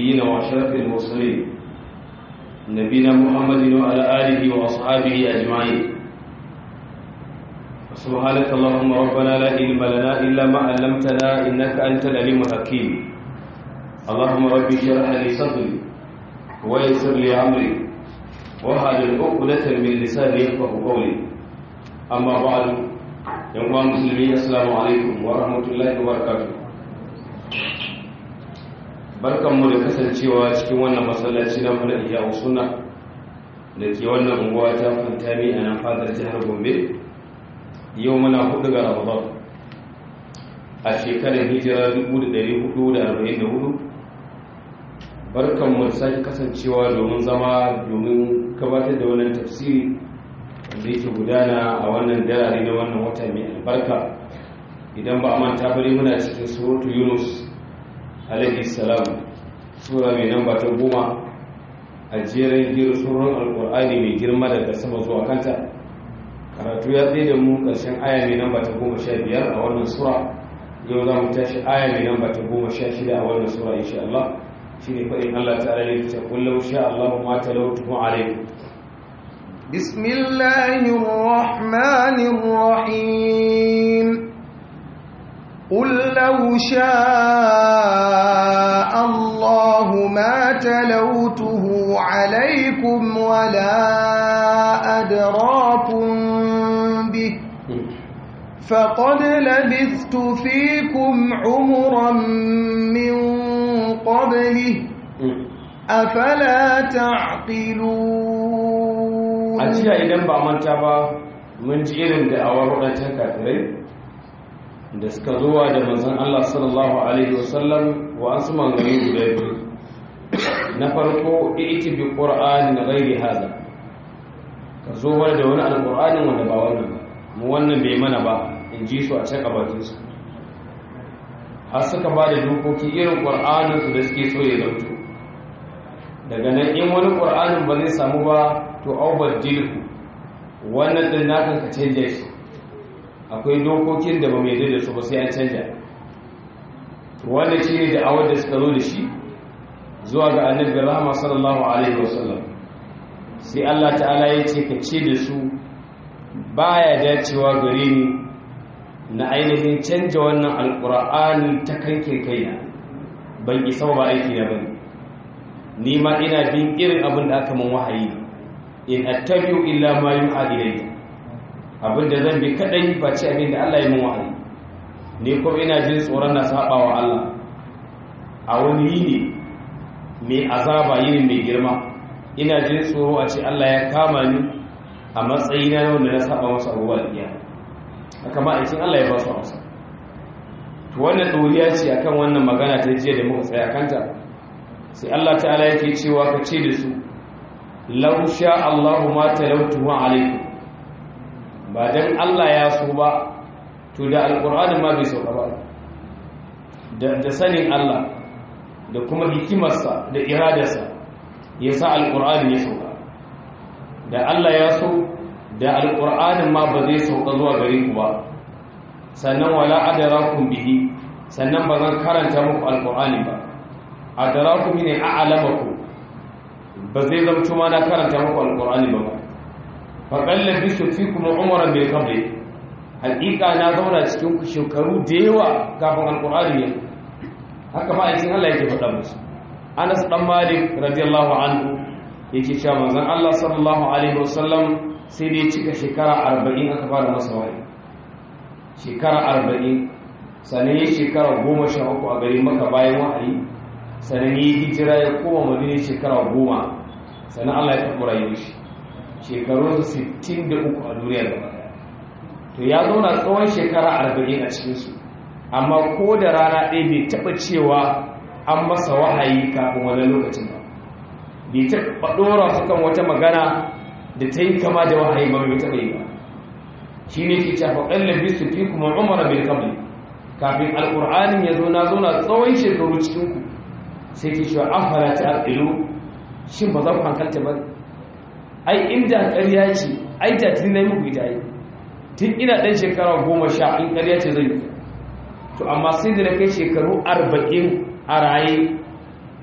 النبيين وأشرف المرسلين نبينا محمد وعلى آله وأصحابه أجمعين سبحانك اللهم ربنا لا علم لنا إلا ما علمتنا إنك أنت العليم الحكيم اللهم ربي اشرح لي صدري ويسر لي أمري وهل عقدة من لساني يفقه قولي أما بعد يا مسلمين السلام عليكم ورحمة الله وبركاته barkanmu da kasancewa cikin wannan masallaci na mana iya suna da ke wannan unguwa ta fantami a nan fadar jihar gombe yau muna hudu ga ramadan a shekarar hijira 1444 barkanmu da sake kasancewa domin zama domin gabatar da wannan tafsiri da yake gudana a wannan darare na wannan wata mai albarka idan ba a manta bari muna cikin suratu yunus alaihi salam sura mai namba ta goma a jerin giru suran alkur'ani mai girma daga sama zuwa kanta karatu ya tsaye da mu ƙarshen aya mai namba ta goma sha biyar a wannan sura yau za mu tashi aya mai namba ta goma sha shida a wannan sura insha Allah shi ne faɗin Allah ta'ala ne ta kullum sha Allah ma talautu alaikum بسم الله الرحمن الرحيم قل لو شاء الله ما تلوته عليكم ولا أدراكم به فقد لبثت فيكم عمرا من قبله أفلا تعقلون أجل إذن بأمانتا با من جئرن دعوة رؤيتها كافرين da suka zuwa da manzon Allah sallallahu alaihi wasallam wa an su mangani guda biyu na farko iti bi qur'ani na ghairi hada ka zo da wani alqur'anin wanda ba wannan ba mu wannan bai mana ba in ji su a can gabatin su har suka ba da dokoki irin qur'anin su da suke so ya dauto daga nan in wani qur'anin ba zai samu ba to aubadilku wannan din naka ka canje shi akwai dokokin da ba mai da su ba sai an canja wanda shi ne da'awar da suka zo da shi zuwa ga annabi rahama sallallahu alaihi wasallam sai Allah ta'ala ya ce ka ce da su baya dacewa gare ni na ainihin canja wannan alkur'ani ta kankin kaina ban isa ba aiki na bane ni ma ina bin irin abin da aka min wahayi in attabi'u illa ma yuha ilayya abinda zan bi kadai ba ce abin da Allah ya mun wahayi ne kuma ina jin tsoron na saba wa Allah a wani yini mai azaba yini mai girma ina jin tsoro a ce Allah ya kama ni a matsayina na wanda na saba masa abubuwa da iya haka ma aikin Allah ya ba su amsa to wannan doriya ce akan wannan magana ta jiya da muka tsaya kanta sai Allah ta'ala yake cewa ka ce da su law sha Allahu ma talawtuhu alaikum ba don Allah ya so ba to da alƙur'anin ma bai sauka ba da sanin Allah da kuma hikimarsa da iradarsa ya sa alƙur'anin ya sauka da Allah ya so da alƙur'anin ma ba zai sauka zuwa gare ku ba sannan wala adarakum bihi sannan ba zan karanta muku alƙur'ani ba adarakum ne a'lamakum ba zai zamto ma na karanta muku alƙur'ani ba ba faƙalla bisu fi kuma umaran bai kable haƙiƙa na zauna cikin shekaru da yawa kafin alƙur'ani ne haka ma aikin Allah yake faɗa musu Anas dan Malik radiyallahu anhu yake cewa manzon Allah sallallahu alaihi wasallam sai dai cika shekara 40 aka fara masa wahayi shekara 40 sanan ya shekara 13 a garin Makka bayan wahayi sanan ya hijira ya koma Madina shekara 10 sanan Allah ya karɓi rayuwar shi shekarun 63 a duniya gaba to ya zauna tsawon shekara 40 a cikinsu amma ko da rana ɗaya bai taɓa cewa an masa wahayi kafin wani lokacin ba bai taɓa ɗora su kan wata magana da ta yi kama da wahayi ba mai taɓa yi ba shi ne ke cafa ƙallon bisu fi kuma umara bil kabli kafin alƙur'anin ya zo na zauna tsawon shekaru cikinku sai ke cewa an fara ta alƙilu shin ba za ku hankalta ba ai inda ƙarya ce ai da tun na muku ita yi tun ina ɗan shekara goma sha in ƙarya ce zai yi to amma sai da na kai shekaru arba'in a raye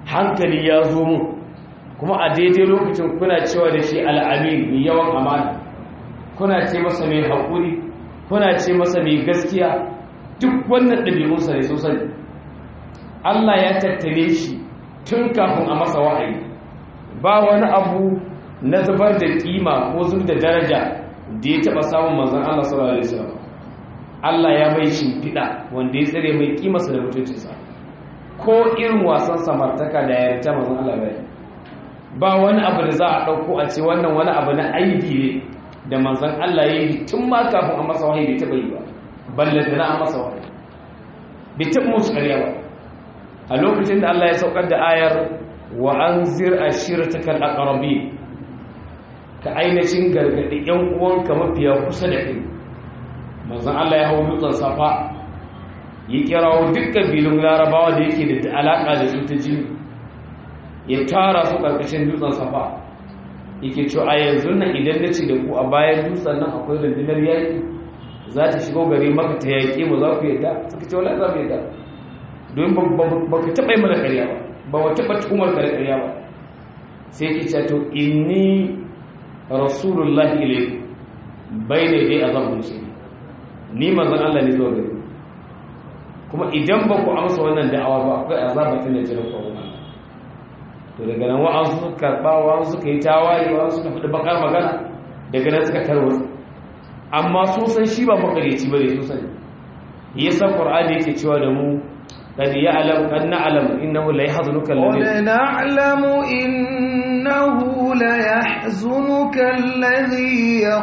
hankali ya zo mu kuma a daidai lokacin kuna cewa da shi al'amin mai yawan amana kuna ce masa mai haƙuri kuna ce masa mai gaskiya duk wannan ɗabi'unsa ne sosai Allah ya tattale shi tun kafin a masa wahayi ba wani abu na zubar da kima ko zub da daraja da ya taɓa samun manzan Allah sallallahu alaihi wasallam Allah ya mai shimfiɗa wanda ya tsare mai kimarsa da mutuncinsa ko irin wasan samartaka da yarda manzan Allah bai ba wani abu da za a ɗauko a ce wannan wani abu na aibi ne da manzan Allah ya yi tun ma kafin a masa wahayi bai taɓa yi ba balle da na a masa wahayi bai taɓa musu ƙarya ba a lokacin da Allah ya saukar da ayar wa an zir a shirtakar akarabi ka ainihin gargaɗi ‘yan uwanka mafiya kusa da kai manzan Allah ya hau dutsen safa ya kirawo duk ƙabilun larabawa da yake da alaƙa da su ta jini ya tara su ƙarƙashin dutsen safa yake cewa a yanzu nan idan na ce da ku a bayan dutsen nan akwai rundunar yaƙi za ta shigo gari maka ta yaƙi mu za ku yadda suka ce wala za mu yadda don ba ka taɓa yi mana ƙarya ba ba wa taɓa tuhumar ka da ƙarya ba sai ki ce to inni rasulullahi ilaikum bai ne dai azabun shi ni manzon Allah ne zuwa gari kuma idan ba ku amsa wannan da'awa ba akwai azabatin da jiran ku wannan to daga nan wa'ansu suka karɓa wa'ansu suka yi tawaye wa'ansu suka faɗi bakar magana daga nan suka tarwatsa amma sun san shi ba makareci ba ne sun sani yasa qur'ani yake cewa da mu قد يعلم قد نعلم إنه لا يحزنك الذي قد نعلم إنه ليحزنك الذي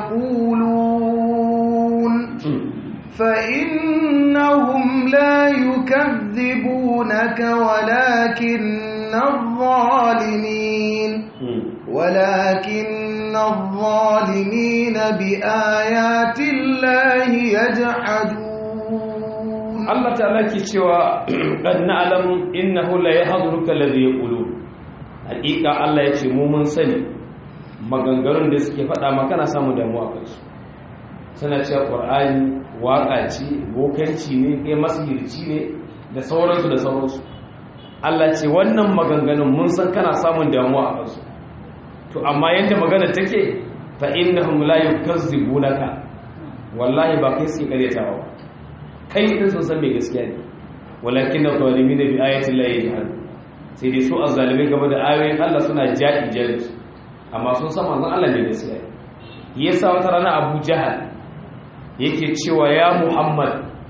يقولون فإنهم لا يكذبونك ولكن الظالمين ولكن الظالمين بآيات الله يجحدون Allah ta'ala ke cewa qad na'lamu innahu la yahdhuruka alladhi yaqulu hakika Allah ya ce mu mun sani maganganun da suke faɗa maka na samu damuwa kai su suna cewa qur'ani waka ce bokanci ne kai masirci ne da sauransu da sauransu Allah ce wannan maganganun mun san kana samun damuwa a kansu to amma yadda magana take fa innahum la yukazzibunaka wallahi ba kai suke karyatawa ba kai din sun san mai gaskiya ne walakin na zalimi ne bi ayatin la yajhad sai dai su azzalimi game da ayoyin Allah suna jaɗi jaɗi amma sun san manzon Allah ne gaskiya ne yasa wata rana Abu Jahal yake cewa ya Muhammad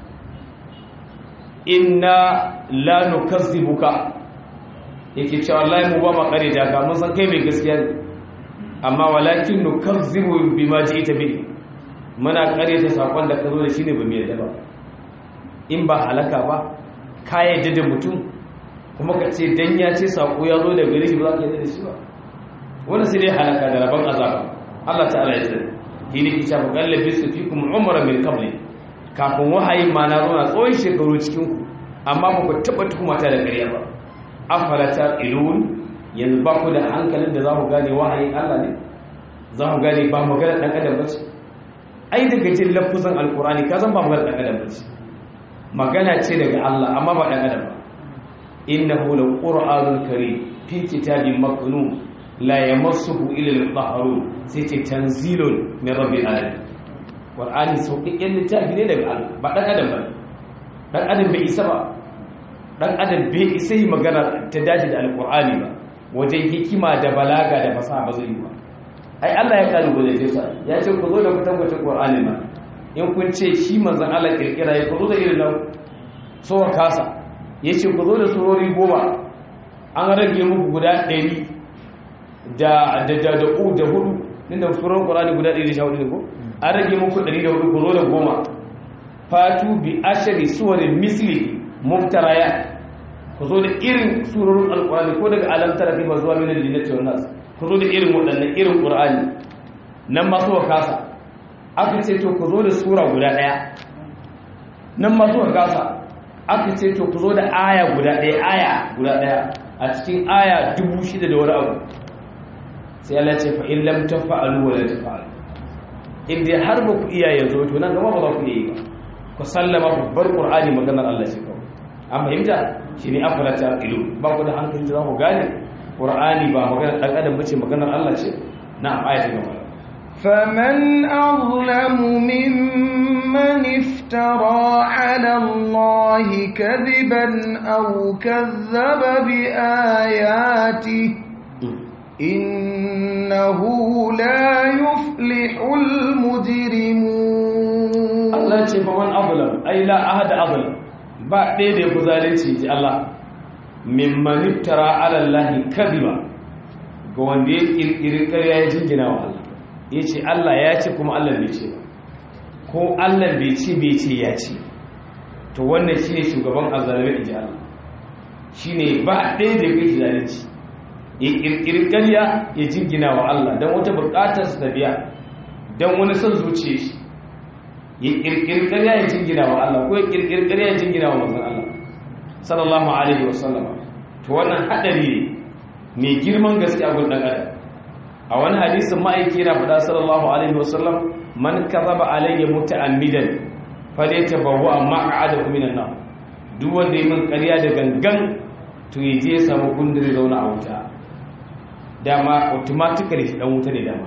inna la nukazzibuka yake cewa wallahi mu ba ma kare da ka mun san kai mai gaskiya ne amma walakin nukazzibu bima ji'ta bi muna kare ta sakon da ka zo da shi ne ba mu yadda ba in ba halaka ba ka yadda da mutum kuma ka ce dan ya ce sako ya zo da gari shi ba za ka yadda da shi ba wani sai dai halaka da rabon azaba Allah ta'ala ya tsare shi ne kici ba gallabi su fi kuma umara min qabli kafin wahayi ma na zo na tsawon shekaru cikin ku amma ba ku taba tuhumata da ƙarya ba afala ta ilun yanzu ba ku da hankalin da za ku gane wahayin Allah ne za ku gane ba magana dan adam ba ce ai daga jin lafuzan alkurani ka san ba magana dan adam ba ce magana ce daga Allah amma ba ɗan adam ba innahu la qur'anul karim fi kitabin maknun la yamassuhu illa al-mutahharun sai ce tanzilun min rabbil alamin qur'ani sauƙaƙƙen littafi ne daga Allah ba ɗan adam ba ɗan adam bai isa ba ɗan adam bai isa yi magana ta dace da alqur'ani ba wajen hikima da balaga da fasaha ba zai yi ba ai Allah ya kalu gode sa ya ce ku zo da kutankwacin qur'ani ma in kun ce shi manzan Allah kirkira ya ku zo da irin nan tsohon kasa ya ce ku zo da surori goma an rage muku guda ɗari da da da u da hudu din da surar qur'ani guda ɗari da sha hudu ne ko an rage muku ɗari da hudu ku zo da goma fatu bi ashari suwarin misli muftaraya ku zo da irin surorin alqur'ani ko daga alamtar kai ba zuwa min al-jinnati wan nas ku zo da irin waɗannan irin qur'ani nan ma tsohon kasa aka ce to ku zo da sura guda ɗaya nan ma zuwa gasa aka ce to ku zo da aya guda ɗaya aya guda ɗaya a cikin aya dubu shida da wani abu sai Allah ce fa in lam tafa'alu wa la tafa'alu in dai har ba ku iya yanzu to nan gaba ba za ku iya yi ba ku sallama ku bar qur'ani maganar Allah ce kawai an fahimta shine afala taqilu ba ku da hankali za ku gane qur'ani ba maganar dan adam bace maganar Allah ce na'am ayatu gaba فمن أظلم ممن افترى على الله كذبا أو كذب بآياته إنه لا يفلح المجرمون Allah ce fa man azlam ai la ahad azlam ba ɗaya da yafi zalunci ji Allah mimman iftara ala Allah kadhiba ga wanda ya kirkiri ƙarya ya jingina wa Allah yace Allah ya ce kuma Allah bai ce ba ko Allah bai ce bai ce ya ce to wannan shine shugaban azzalimi ji Allah shine ba ɗaya da yafi zalunci ya kirkiri ƙarya ya jingina wa Allah dan wata buƙatar sa biya dan wani son zuciya shi ya kirkiri ƙarya ya jingina wa Allah ko ya kirkiri ƙarya ya jingina wa manzon Allah sallallahu alaihi wasallama to wannan hadari ne mai girman gaske a gurin dan adam a wani hadisin ma'aiki yana faɗa sallallahu alaihi wasallam man kazaba alayya muta'ammidan falyatabawwa maq'adahu minan nar duk wanda yi min ƙarya da gangan to ya je ya samu gundure zauna a wuta dama automatically shi dan wuta ne dama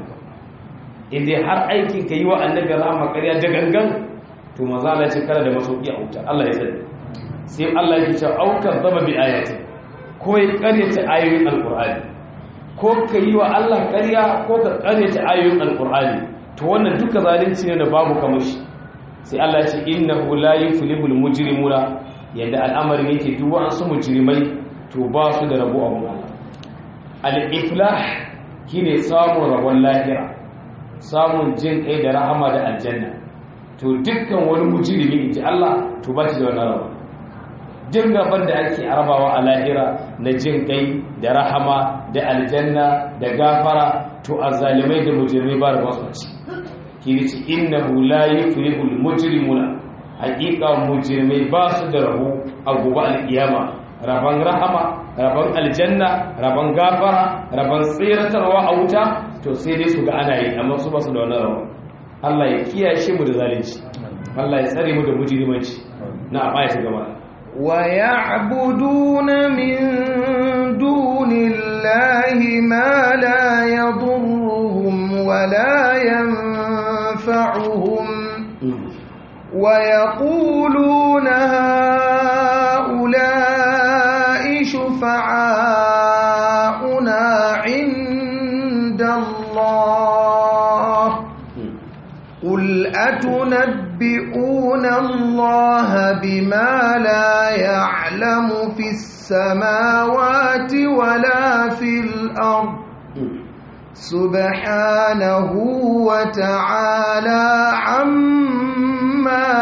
inda har aikin ka yi wa annabi rahama ƙarya da gangan to maza Allah ce kara da masauki a wuta Allah ya sani sai Allah ya ce aukar zama bi ayati ko ya ƙaryata ayoyin alqur'ani ko ka yi wa Allah ƙarya ko ka ƙaryata ayoyin alqur'ani to wannan duka zalunci ne da babu kamar shi sai Allah ya ce innahu la yuflihul mujrimuna yadda al'amarin yake duk wa'ansu mujrimai to ba su da rabo a Allah al-iflah shine samun rabon lahira samun jin kai da rahama da aljanna to dukkan wani mujrimi inji Allah to ba shi da wannan rawa jin gaban da ake arabawa a lahira na jin kai da rahama da aljanna da gafara to azzalimai da mujrimai ba da wasu ci kiri ci innahu la yuflihul mujrimuna haqiqa mujrimai ba su da rabo a gobe alkiyama rabon rahama rabon aljanna rabon gafara rabon tsiratarwa a wuta to sai dai su ga ana yi amma su ba su da wannan rabon Allah ya kiyashe mu da zalunci Allah ya tsare mu da mujrimanci na aya ta gaba ويعبدون من دون الله ما لا يضرهم ولا ينفعهم ويقولون هؤلاء شفعاؤنا عند الله قل أتنبئون الله بما لا يعلم في السماوات ولا في الأرض سبحانه وتعالى عما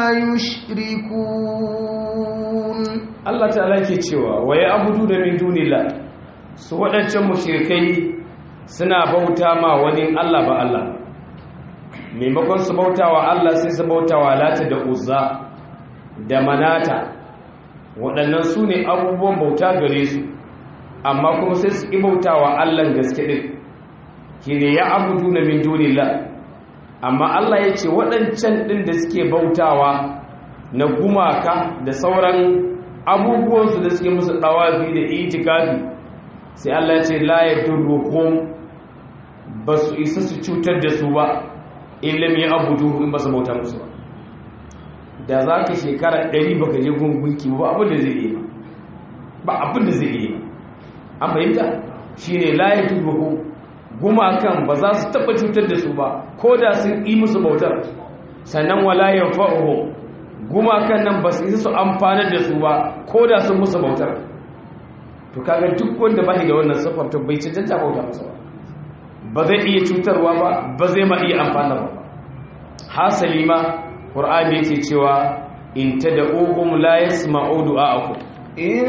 يشركون Allah ta'ala ke cewa waye abudu da min dunillah su waɗancan mushrikai suna bauta ma wani Allah ba Allah maimakon su bauta wa Allah sai su bauta wa lata da uzza da manata waɗannan su ne abubuwan bauta gare su amma kuma sai su ƙi bauta wa Allah gaske ɗin ki ne ya abudu na min dunillah amma Allah ya ce waɗancan ɗin da suke bautawa na gumaka da sauran abubuwansu da suke musu ɗawafi da itikafi sai Allah ya ce la ya durruhum ba su isa su cutar da su ba illam ya abudu in ba su bauta musu ba da za ka shekara ɗari ba ka je gungunki ba abin da zai yi ba abin da zai yi an fahimta shi ne laye turuhu gumakan ba za su taɓa cutar da su ba ko da sun yi musu bautar sannan walayen fa'uhu gumakan nan ba su yi su amfanar da su ba ko da sun musu bautar to kaga duk wanda ba da wannan siffar to bai cancanta bauta musu ba ba zai iya cutarwa ba ba zai ma iya amfana ba hasali ma ƙur'ani yake cewa in tad'uhum la yasma'u du'a'akum إن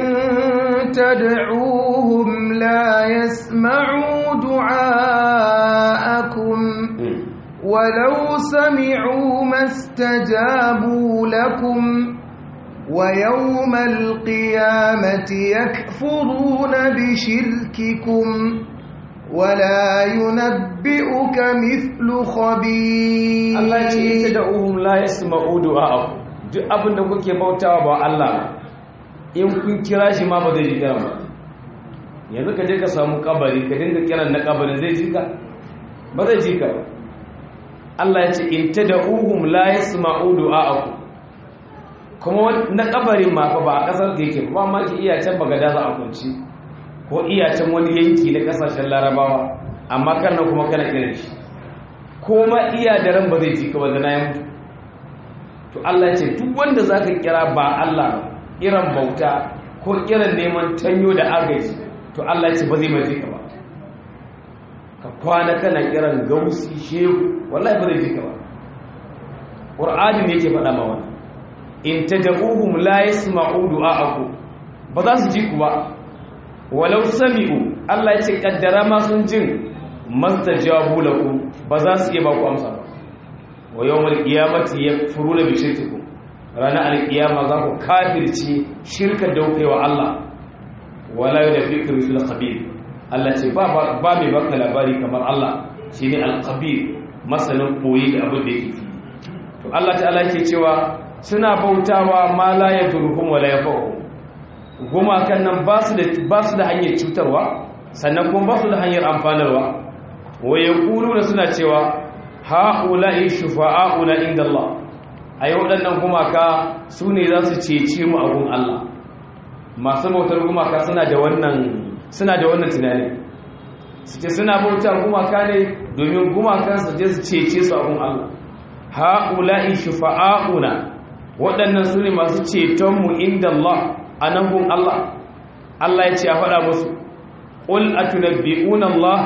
تدعوهم لا يسمعوا دعاءكم ولو سمعوا ما استجابوا لكم ويوم القيامة يكفرون بشرككم ولا ينبئك مثل خبير Allah ce ita da uhum la yasma'u du'a'akum duk abin da kuke bautawa ba Allah in kun kira shi ma ba zai ji kiran ba yanzu ka je ka samu kabari ka dinga kiran na kabarin zai ji ka ba zai ji ka ba Allah ya ce in tad'uhum la yasma'u du'a'akum kuma na kabarin ma fa ba a kasar da yake ba ma ki iya can bagada za a kunci ko iya can wani yanki na kasashen larabawa amma kan nan kuma kana kiran shi ko ma iya da ran ba zai ji ka ba da na ya mutu to Allah ya ce duk wanda zaka kira ba Allah ba kiran bauta ko kiran neman tanyo da agaji to Allah ya ce ba zai mai ka ba ka kwana kana kiran gausi shehu wallahi ba zai ji ka ba qur'ani ne yake faɗa ma wannan in tad'uhum la yasma'u du'a'akum ba za su ji ku ba walau sami'u Allah ya ce kaddara ma sun jin mastajabu lakum ba za su iya ba ku amsa ba wa yawmal qiyamati yakfuruna bi shirkikum ranar alkiyama za ku kafirci shirka daukewa Allah wala yudfiku fil khabir Allah ce ba ba mai baka labari kamar Allah shine al-khabir masanin koyi da abin da yake fi to Allah ta'ala yake cewa suna bautawa ma la yadurhum wala yafahu gumakan nan ba su da ba su da hanyar cutarwa sannan kuma ba su da hanyar amfanarwa wa yaquluna suna cewa ha'ula'i shufa'auna inda Allah ai waɗannan gumaka su ne za su cece mu a gun Allah masu bautar gumaka suna da wannan suna da wannan tunani su ce suna bautar gumaka ne domin gumakan su je su cece su a gun Allah ha'ula'i shufa'auna waɗannan su ne masu cetonmu inda Allah a nan gun Allah Allah ya ce a faɗa musu ƙul a tunabbi'una Allah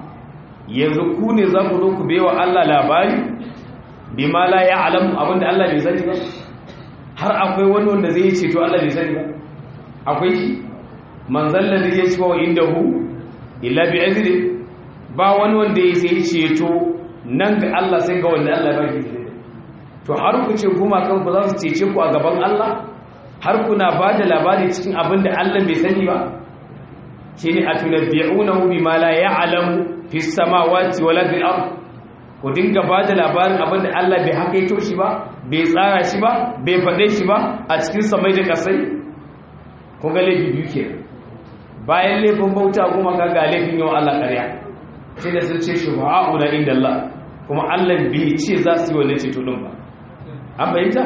yanzu ku ne za ku zo ku bewa Allah labari bima la ya'lamu abinda Allah bai sani ba har akwai wani wanda zai ceto Allah bai sani ba akwai shi manzal ladhi yashfa'u indahu illa bi izni ba wani wanda ya sai ceto nan ga Allah sai ga wanda Allah ba shi to har ku ce kuma kan ku za su cece ku a gaban Allah har kuna ba da labari cikin abinda Allah bai sani ba shine atunabbi'unahu bima la ya'lamu fi samawati wala fil ard ku dinga ba da labarin abinda Allah bai hakaito shi ba bai tsara shi ba bai faɗe shi ba a cikin samai da kasai kun ga laifi biyu ke bayan laifin bauta kuma ka ga laifin yau Allah ƙarya sai da sun ce shi ba'a'una inda Allah kuma Allah bai ce za su yi wannan ceto din ba an bayyanta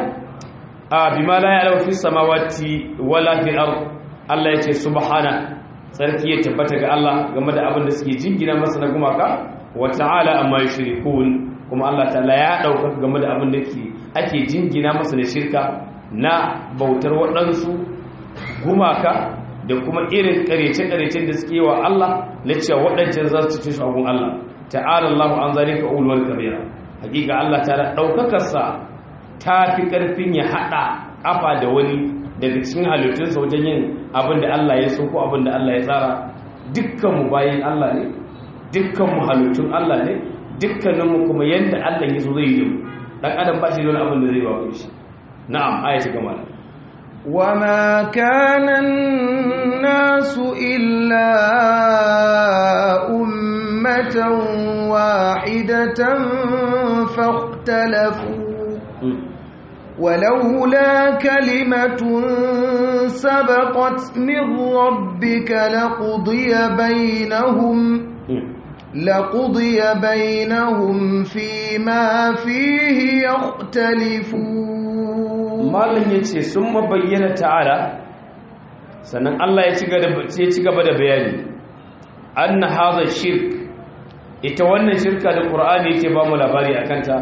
a bima la ya'lamu fi samawati wala fil ard Allah ya ce subhana sarki ya tabbata ga Allah game da abin da suke jingina masa na gumaka wa ta'ala amma yushrikun kuma Allah ta'ala ya dauka game da abin da ke ake jingina masa da shirka na bautar waɗansu gumaka da kuma irin karece-karecen da suke wa Allah na cewa waɗancan za su ci shagun Allah ta'ala Allah an zalika ulwal kabira hakika Allah ta'ala daukakarsa ta fi karfin ya hada kafa da wani daga cikin halittunsa wajen yin abin da Allah ya so ko abin da Allah ya tsara dukkanmu bayan Allah ne dukkanmu halittun Allah ne dukkaninmu kuma yadda Allah ya so zai yi mu dan adam ba shi da wani abin da zai ba shi na'am ayati gama وما كان الناس إلا أمة واحدة فاختلفوا ولولا كلمة سبقت من ربك لقضي بينهم لقضي بينهم فيما فيه يختلفون malin yace sun mabayyana ta'ala sannan Allah ya ci gaba da bayani anna hadha shirk ita wannan shirka da Qur'ani yake ba mu labari akan ta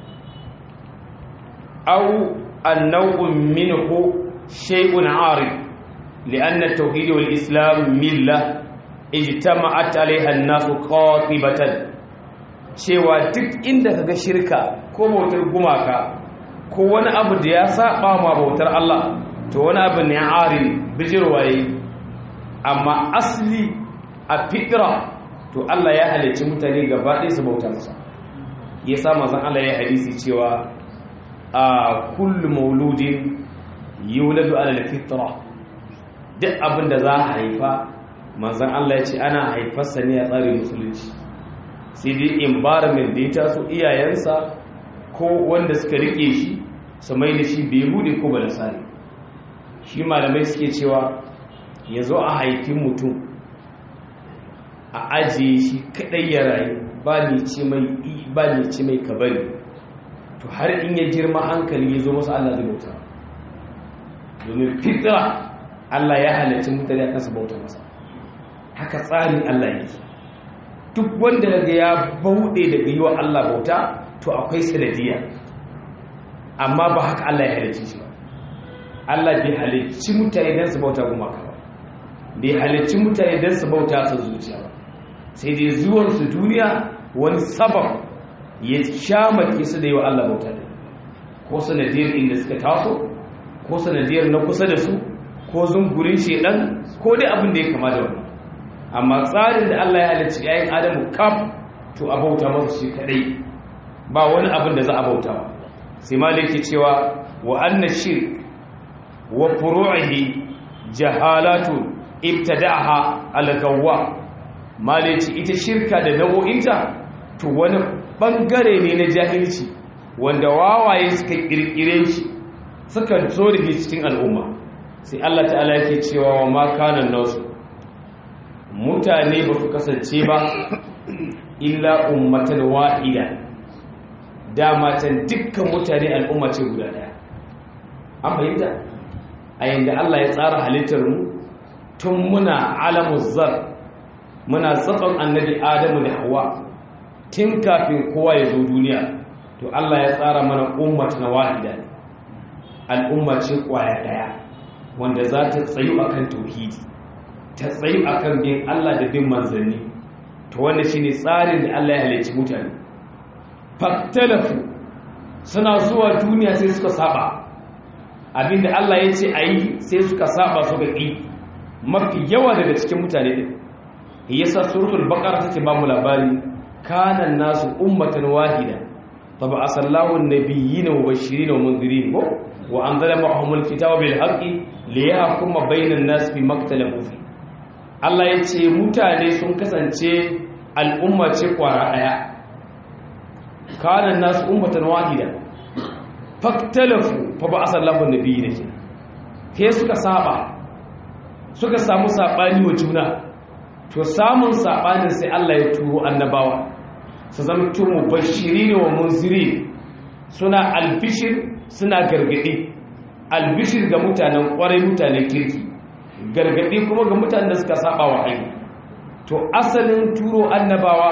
أو النوع منه شيء عارض لأن التوحيد والإسلام ملة اجتمعت عليها الناس قاطبة cewa duk inda kaga shirka ko bautar gumaka ko wani abu da ya saba ma bautar Allah to wani abu ne arin bijirwaye amma asli a fitra to Allah ya halicci mutane gaba ɗaya su bauta masa yasa manzon Allah ya hadisi cewa a kullu mauludin yuladu ala alfitra duk abin da za a haifa manzon Allah ya ce ana haifarsa ne a tsarin musulunci sai dai environment da ya taso iyayensa ko wanda suka rike shi su mai da shi bai hude ko ba da sani shi shi malamai suke cewa ya zo a haifin mutum a ajiye shi kadai ya rayu ba ne ce mai ba ne ce mai kabari to har in ya girma hankali ya zo masa Allah zai bauta domin fitra Allah ya halarci mutane a kansa bauta masa haka tsarin Allah yake duk wanda daga ya bauɗe daga yi wa Allah bauta to akwai sanadiyya amma ba haka Allah ya halarci shi ba Allah bai halarci mutane don su bauta gumaka ba bai halarci mutane don su bauta su zuciya ba sai dai zuwansu duniya wani sabab ya sha maki su da yi wa Allah bauta da ko sanadiyar inda suka taso ko sanadiyar na kusa da su ko zungurin shedan ko dai abin da ya kama da wani amma tsarin da Allah ya halarci yayin adamu kaf to a bauta masa shi kadai ba wani abin da za a bauta ba sai maliki cewa wa anna shirk wa furu'ihi jahalatu ibtada'aha al-gawwa maliki ita shirka da nau'o'inta to wani bangare ne na jahilci wanda wawaye suka kirkire shi suka zo da cikin al'umma sai Allah ta'ala yake cewa wa ma kana nasu mutane ba su kasance ba illa ummatan wahida dama can dukkan mutane al'umma ce guda daya an fahimta a yanda Allah ya tsara halittar mu tun muna alamu zar muna tsakon annabi adamu da hawa tun kafin kowa ya zo duniya to Allah ya tsara mana ummatan wahida al'umma ce kwaya daya wanda za ta tsayu akan tauhidi ta tsayu akan bin Allah da bin manzanni to wannan shine tsarin da Allah ya halicci mutane faktalafu suna zuwa duniya sai suka saba abinda Allah ya ce ayi sai suka saba suka ƙi mafi yawa daga cikin mutane din yasa suratul baqara take ba mu labari kana nasu ummatan wahida taba asallahu an-nabiyyina mubashirin wa munzirin wa anzala ma'ahumul kitaba bil haqqi liyahkuma bainan nas fi maktalafu fi Allah ya ce mutane sun kasance al'umma ce kwara ɗaya kanan nasu ummatan wahida faktalafu fa ba a sallafin da biyu da ke ke suka saba suka samu saɓani wa juna to samun saɓanin sai Allah ya turo annabawa su zama tumu bashiri ne wa munziri suna albishir suna gargaɗi albishir ga mutanen ƙwarai mutanen kirki gargaɗi kuma ga mutanen da suka saba wa hanyar to asalin turo annabawa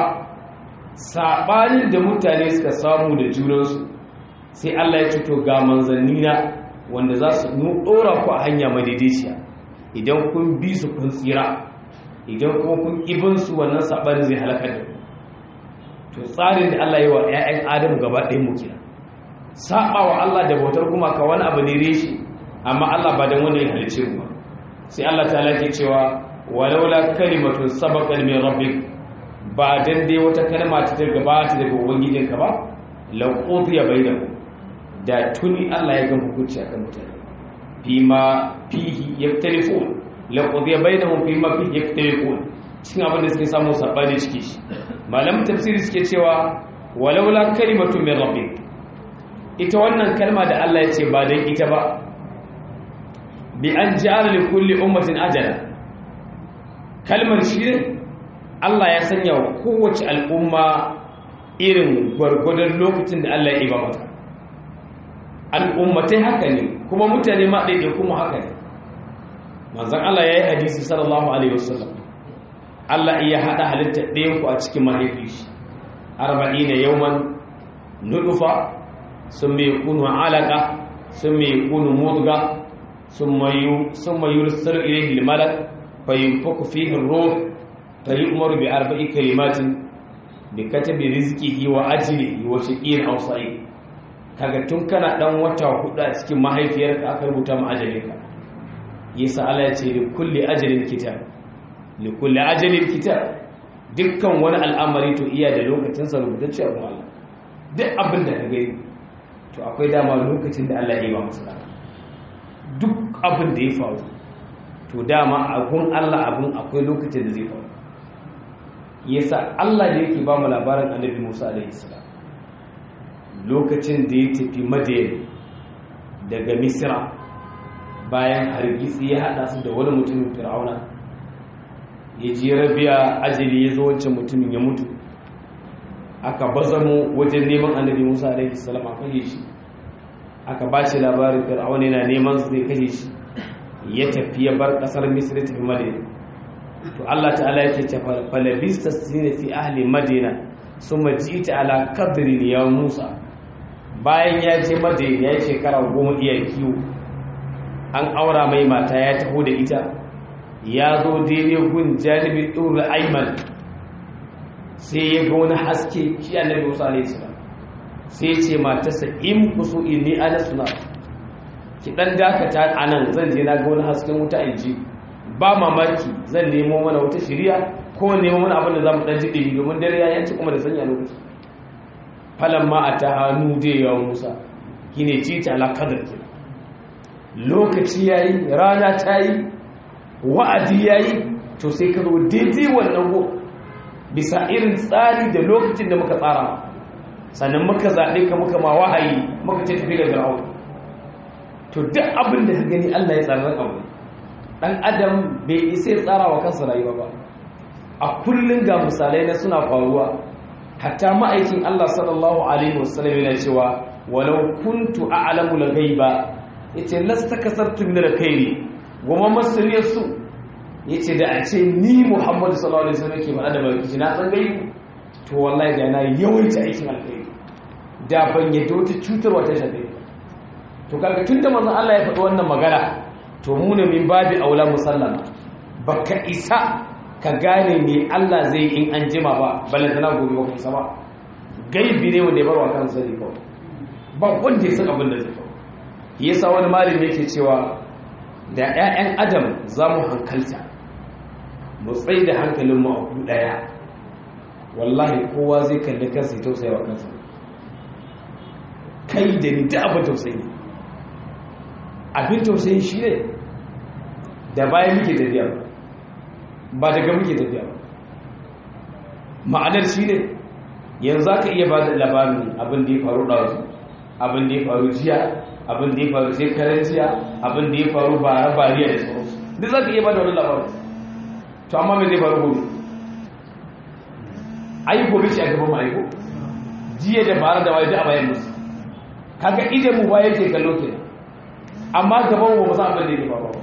saɓanin da mutane suka samu da junansu sai Allah ya to ga manzannina wanda za su ɗora ku a hanya madaidaiciya idan kun bi su kun tsira idan kuma kun ibinsu wannan saɓanin zai halakar da ku to tsarin da Allah yi wa 'ya'yan adamu gaba ɗaya mu kira saɓa wa Allah da bautar kuma ka wani abu ne reshi amma Allah ba don wani ya halice mu ba sai Allah ta ke cewa walaula kalimatun sabaqat min rabbik ba dan dai wata kalma ta daga gabata daga ubangijinka ba la qudiya bainakum da tuni Allah ya ga hukunci akan mutane fima fihi yaktalifun la qudiya bainahum fima fihi yaktalifun cikin abin da suke samu sabani ciki shi malamin tafsiri suke cewa walaula kalimatun min rabbik ita wannan kalma da Allah ya ce ba dan ita ba bi an ja'ala li kulli ummatin ajala kalmar shi ne Allah ya sanya wa kowace al'umma irin gwargwadon lokacin da Allah ya iba mata al'ummatai haka ne kuma mutane ma ɗaiɗai kuma haka ne manzan Allah ya yi hadisi sallallahu alaihi wasallam Allah iya haɗa halitta ɗayanku a cikin mahaifi shi arba'i na yauman nudufa sun mai kunu alaka sun mai kunu mudga sun mayu rusar ilaihi malak فينفق فيه الروح فيؤمر بأربع كلمات بكتب رزقه وأجله وشقي أو سعيد kaga tun kana dan wata hudu a cikin mahaifiyarka aka rubuta ma ajalinka yasa Allah ya ce li kulli ajalin kitab li kulli ajalin kitab dukkan wani al'amari to iya da lokacin sa rubutacce a Allah duk abin da ka gani to akwai dama lokacin da Allah ya yi wa masa duk abin da ya faru to dama abun Allah abun akwai lokacin da zai faru yasa Allah da yake ba mu labarin annabi Musa alaihi salam lokacin da ya tafi Madian daga Misra bayan hargitsi ya hada su da wani mutumin fir'auna ya ji rabiya ajali ya zo wancan mutumin ya mutu aka bazamo wajen neman annabi musa alaihi salam a kashe shi aka ba shi labarin fir'auna yana neman su zai kashe shi ya tafi ya bar kasar misri tafi madina to Allah ta'ala yake ce falabista sine fi ahli madina summa ji'ta ala qadrin ya musa bayan ya je madina ya shekara goma iya kiwo an aura mai mata ya taho da ita ya zo daidai gun janibi ɗin aiman sai ya ga wani haske shi annabi musa alaihi salam sai ya ce matarsa in kusu inni ana suna ki dan dakata anan zan je na ga wani hasken wuta in ji ba mamaki zan nemo mana wata shiriya ko nemo mana abin da za mu dan ji ɗiri domin dare ya yanci kuma da sanya lokaci falan ma a ta hannu da yawan musa gine ci ta alakadar ke lokaci ya yi rana ta yi wa'adi ya yi to sai ka zo daidai wannan go bisa irin tsari da lokacin da muka tsara sannan muka zaɓe ka muka ma wahayi muka ce tafi da fir'aun to duk abin da ka gani allah ya tsara abu dan adam bai isa ya tsara wa kansa rayuwa ba a kullum ga misalai na suna faruwa hatta ma'aikin Allah sallallahu alaihi wasallam yana cewa walau kuntu a'lamu al-ghaiba yace lasta kasartu min al-khairi goma masuliyar su yace da a ce ni Muhammad sallallahu alaihi wasallam ke faɗa da baki na san gaibu to wallahi da na yawaita aikin alkhairi da ban yadda wata cutarwa ta shafe to kaga tunda manzon Allah ya faɗi wannan magana to mu ne min babi aula musallama baka isa ka gane me Allah zai in an jima ba balantana gobe baka isa ba gaibi ne wanda ya barwa kan sani kawai ba wanda ya san abin da zai kawo yasa wani malami yake cewa da 'ya'yan adam za mu hankalta mu tsaye da hankalin mu a ku daya wallahi kowa zai kalli kansa ya tausaya wa kansa kai da ni da abin tausayi abin tausayi shi ne da bayan muke tafiya ba daga muke tafiya ba ma'anar shi ne yanzu ka iya ba da labarin abin da ya faru ɗazu abin da ya faru jiya abin da ya faru shekarar jiya abin da ya faru bara bariya da sauransu duk za ka iya ba da wani labarin to amma mai zai faru gobe ai gobe shi a gaban mu aiko jiya da bara da waye duk a bayan musu kaga idan mu baya ke kallo kenan amma gaban mu ba san abin da yake faruwa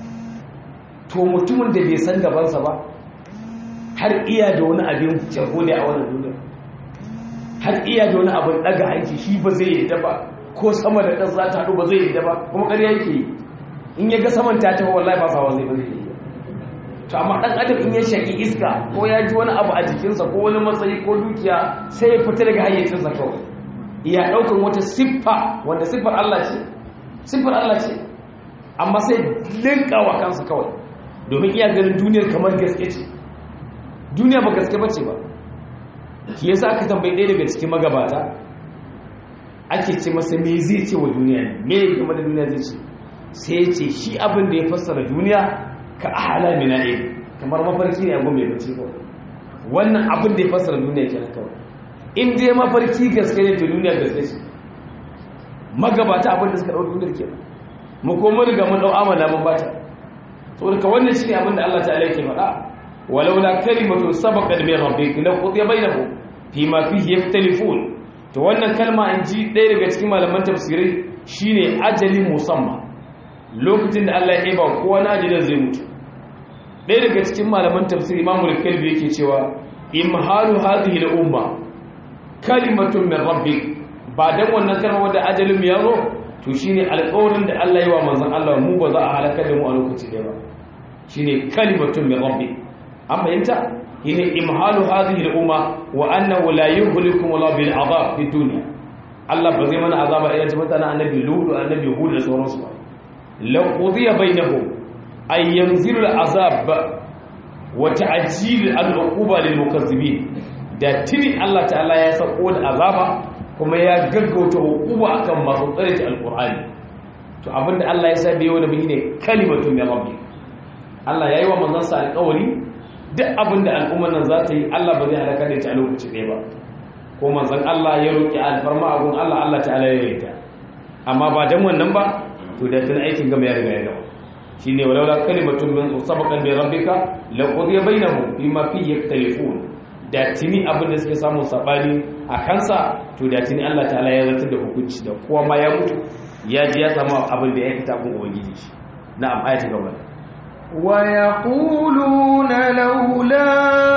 to mutumin da bai san gabansa ba har iya da wani abin jago ne a wannan duniya har iya da wani abin daga aiki shi ba zai yadda ba ko sama da ƙasa za ta haɗu ba zai yadda ba kuma ƙarya yake yi in ya ga saman ta tafi wallahi ba sawa zai ba zai yi to amma ɗan adam in ya shaƙi iska ko ya ji wani abu a jikinsa ko wani matsayi ko dukiya sai ya fita daga hayyacinsa kawai iya ɗaukan wata siffa wanda siffar Allah ce siffar Allah ce amma sai linka wa kansa kawai domin iya ganin duniyar kamar gaske ce duniya ba gaske bace ba ki yasa aka tambayi ɗaya daga cikin magabata ake ce masa me zai ce wa duniya me game da duniya zai ce sai ya ce shi abin da ya fassara duniya ka ahala mina ne kamar mafarki ne abu mai bace kawai wannan abin da ya fassara duniya kenan kawai in dai mafarki gaske ne to duniya gaske ce magabata abin da suka ɗau duniyar kenan mu kuma riga mun ɗau amala mun bata saboda ka wannan shine abin da Allah ta'ala yake faɗa walaula kalimatu sabaqat min rabbik la qudiya bainahum fima fihi yaktalifun to wannan kalma in ji ɗaya daga cikin malaman tafsirai shine ajali musamma lokacin da Allah ya ba kowa na ajalin zai mutu ɗaya daga cikin malaman tafsiri Imam al-Kalbi yake cewa imhalu hadhihi al-umma kalimatun min rabbik ba dan wannan kalmar da ajalin ya zo to shine alƙawarin da Allah ya wa manzon Allah mu ba za a halaka da mu a lokaci da ba shine kalimatun min rabbik an fahimta shine imhalu hadhihi al-umma wa annahu la yuhlikum la bil adab fi dunya Allah ba zai mana azaba irin ta mutanen annabi Lut annabi Hud da sauransu ba la qudiya bainahum ay yanzilu al-azab wa ta'jil al-uquba lil mukazzibin da tini Allah ta'ala ya sako da azaba kuma ya gaggauta uquba akan masu tsare al-Qur'ani to abinda Allah ya sa da yau da bi ne kalimatun min rabbi Allah yayi wa manzon sa alƙawari duk abin da al'ummar nan za ta yi Allah ba zai halaka da ita a lokaci ɗaya ba ko manzan Allah ya roƙi alfarma abun Allah Allah ta'ala ya yi ta amma ba dan wannan ba to da tun aikin gama ya riga ya gama shine walaula kalimatun min sabaqan bi rabbika laqudiya bainahum bima fi yaktalifun da tini abin da suke samun sabani a kansa to da tini Allah ta'ala ya zartar da hukunci da kowa ma ya mutu ya ji ya samu abin da ya kita kun ubangiji shi na'am ayati gaba ويقولون لولا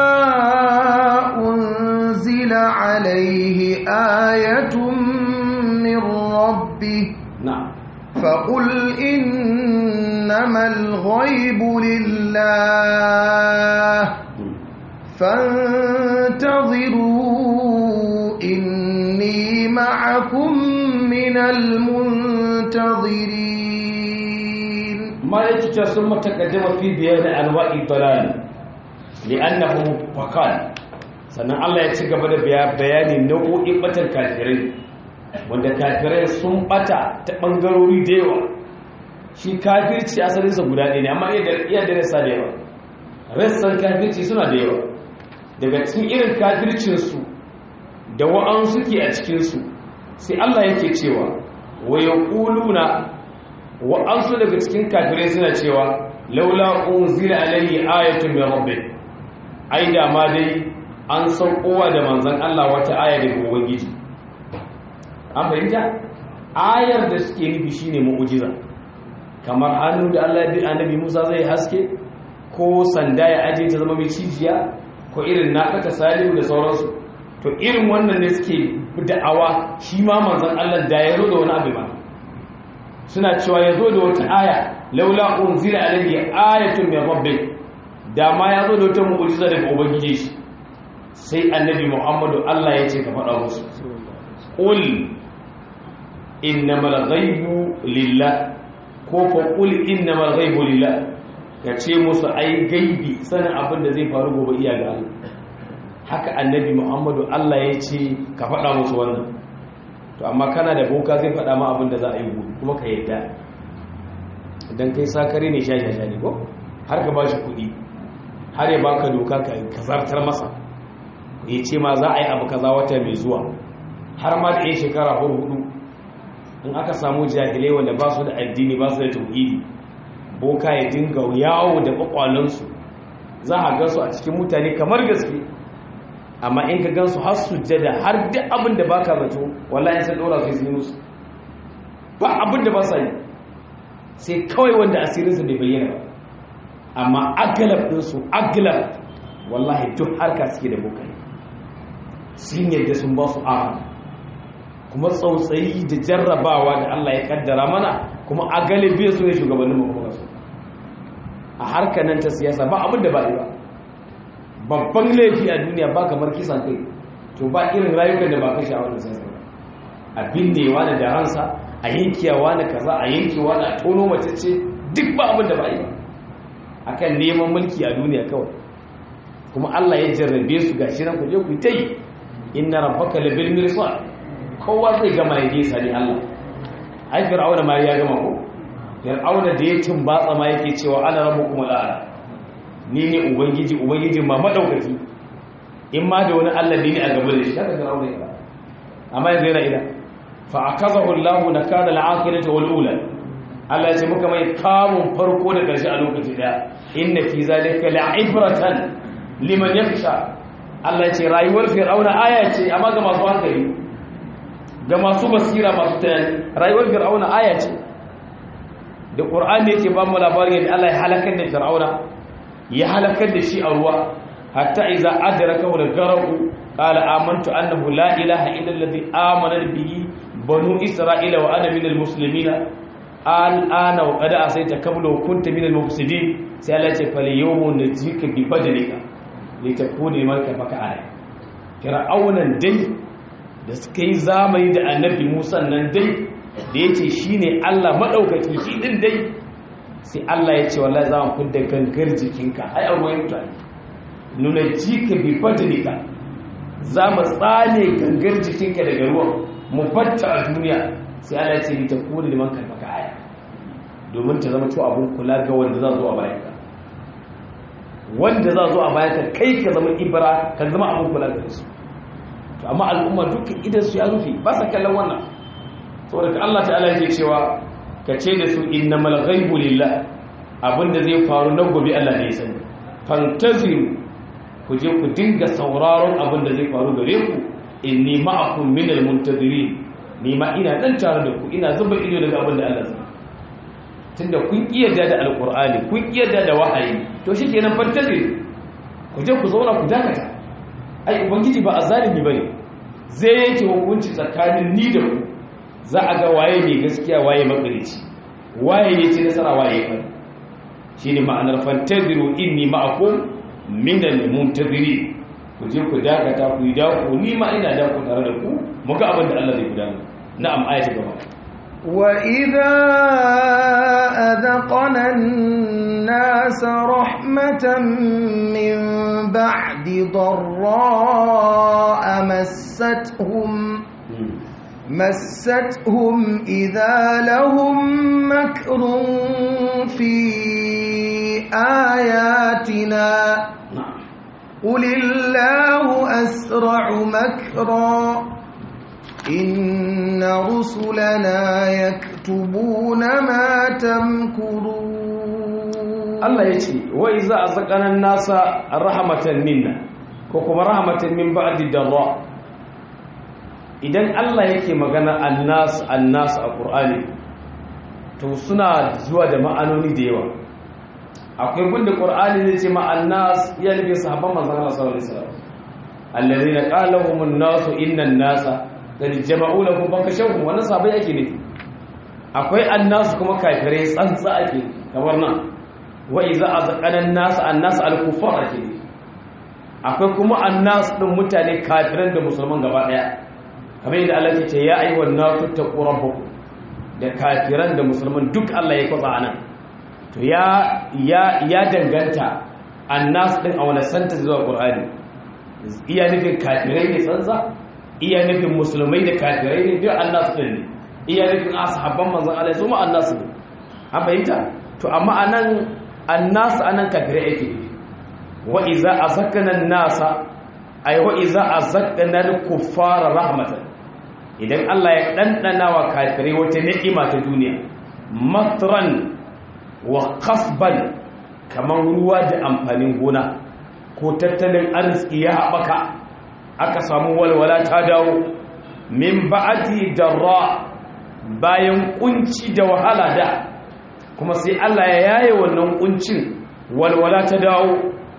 أنزل عليه آية من ربه na'am فقل إنما الغيب لله فانتظروا إني معكم من المنتظرين ما يتجا ثم تقدم في بيان انواع الضلال لانه فقال sannan Allah ya ci gaba da bayani nau'o'in batar kafirai wanda kafirai sun bata ta bangarori da yawa shi kafirci asalinsa guda ɗaya ne amma iya da rasa da yawa rassan kafirci suna da yawa daga cikin irin kafircinsu da wa'an suke a cikinsu sai Allah yake cewa wa yaquluna wa'ansu daga cikin kafirai suna cewa laula unzila alayhi ayatun min rabbih ai da ma dai an saukowa da manzon Allah wata aya daga ubangiji an fahimta ayar da suke nufi shine mu'jiza kamar hannu da Allah ya bi annabi Musa zai haske ko sanda ya aje ta zama mai cijiya ko irin nakata salihu da sauransu to irin wannan ne suke da'awa shi ma manzon Allah da ya zo da wani abu ba suna cewa ya zo da wata aya laula unzila alayhi ayatun min rabbik da ma ya zo da wata mu'jiza daga ubangiji shi sai annabi Muhammadu Allah ya ce ka faɗa musu qul innamal ghaibu lillah ko fa qul innamal ghaibu lillah ka ce musu ai gaibi sanin abin da zai faru gobe iya ga Allah haka annabi Muhammadu Allah ya ce ka faɗa musu wannan to amma kana da boka zai faɗa ma abin da za a yi gobe kuma ka yadda idan kai sakare ne shashasha ne ko har ka ba shi kuɗi har ya baka doka ka zartar masa ya ce ma za a yi abu kaza wata mai zuwa har ma da yin shekara hudu in aka samu jahilai wanda ba su da addini ba su da tauhidi boka ya dinga yawo da kwakwalansu za a gansu a cikin mutane kamar gaske amma in ka gansu har sujjada har duk abin da baka zato wallahi sai dora su yi musu ba abin da ba sa yi sai kawai wanda asirinsa bai bayyana ba amma agalab ɗinsu agalab wallahi duk harka suke da bokai sun yadda sun ba su ara kuma tsautsayi da jarrabawa da Allah ya kaddara mana kuma a galibi su ne shugabannin mu su a harkar nan ta siyasa ba abin da ba yi ba babban laifi a duniya ba kamar kisan kai to ba irin rayukan da ba kashe a wannan siyasa ba a binnewa da ransa a yankewa na kaza a yankewa na tono mace ce duk ba abin da ba yi ba akan neman mulki a duniya kawai kuma Allah ya jarrabe su gashi nan ku je ku ta yi inna rabbaka labil mirsad kowa zai gama ya je sani Allah ai fir'auna ma ya gama ko fir'auna da ya tumbatsa ma yake cewa ana rabbukum al'ala ni ne ubangiji ubangiji ma madaukaki in ma da wani Allah ne a gaba da shi haka fir'auna ya amma yanzu yana ina fa akazahu Allah nakala al-akhirati wal ula Allah ya ce muka mai kamun farko da karshe a lokaci daya inna fi zalika la'ibratan liman yakhsha Allah ya ce rayuwar fir'auna aya ce amma ga masu hankali ga masu basira masu tunani rayuwar fir'auna aya ce da qur'ani yake ba mu labarin yadda Allah ya halakar da fir'auna ya halakar da shi a ruwa hatta idza adrakahu al-gharq qala amantu annahu la ilaha illa alladhi amana bihi banu isra'ila wa ana minal muslimin al'ana wa qad asayta qabla wa kunta minal mufsidin sai Allah ya ce fal yawma najika bi badalika litakuna liman kafaka alai fir'aunan dai da suka yi zamani da annabi musa nan dai da ya ce shi ne allah maɗaukaki shi ɗin dai sai allah ya ce wallah za mu kudda gangar jikinka ai a ruwan mutane nuna jika bi fadlika za mu tsane gangar jikinka daga ruwan mu fatta a duniya sai allah ya ce ni ta kuri liman kalmaka aya domin ta zama to abun kula ga wanda za zo a bayan ka wanda za zo a bayan ka kai ka zama ibra ka zama abun kula da su to amma al'umma duka idan su ya rufe ba sa kallon wannan saboda ka Allah ta'ala yake cewa ka ce da su innamal ghaibu lillah abinda zai faru na gobe Allah ne ya sani fantaziru ku je ku dinga sauraron abinda zai faru gare ku inni ma'akum minal muntazirin ni ma ina dan tare da ku ina zuba ido daga abinda Allah zai tunda kun kiyarda da alqur'ani kun kiyarda da wahayi to shikenan fantaziru ku je ku zauna ku dakata ai ubangiji ba azalimi bane zai yake hukunci tsakanin ni da ku za a ga waye ne gaskiya waye makarici waye ne ci nasara waye fa shine ma'anar fantaziru inni ma'akum minal muntaziri ku je ku dakata ku yi dako ni ma ina dako tare da ku mu ga abin da Allah zai gudana na'am ayatu gaba وإذا أذقنا الناس رحمة من بعد ضراء مستهم مستهم إذا لهم مكر في آياتنا قل الله أسرع مكرا إن رسلنا يكتبون ما تمكرون الله يتي وإذا أذقنا الناس رحمة منا كوكما رحمة من بعد الضراء idan Allah yake magana annas annas a Qur'ani to suna zuwa da ma'anoni da yawa akwai gunda Qur'ani zai ce ma annas ya nufi sahabban manzon Allah sallallahu alaihi wasallam alladhina qala lahum an-nas inna an-nasa qad jama'u lakum fakashawhum wannan sahabbai ake ne akwai annas kuma kafirai tsantsa ake kamar nan wa iza azqana an-nas annas al-kuffar ake ne akwai kuma annas din mutane kafiran da musulman gaba daya kamar yadda Allah ya ce ya ayyuhan nasu taqu rabbakum da kafiran da musulman duk Allah ya kwatsa anan to ya ya ya danganta annas din a wani santa zuwa qur'ani iya nufin kafirai ne tsantsa iya nufin musulmai da kafirai ne duk annas din ne iya nufin ashabban manzon Allah su ma annas ne an bayyana to amma anan annas anan kafirai yake wa iza azakana an-nasa ay wa iza azakana al-kuffara rahmatan idan Allah ya ɗanɗana wa kafirai wata ni'ima ta duniya matran wa kasban kamar ruwa da amfanin gona ko tattalin arziki ya haɓaka aka samu walwala ta dawo min ba'ati darra bayan kunci da wahala da kuma sai Allah ya yaye wannan kuncin walwala ta dawo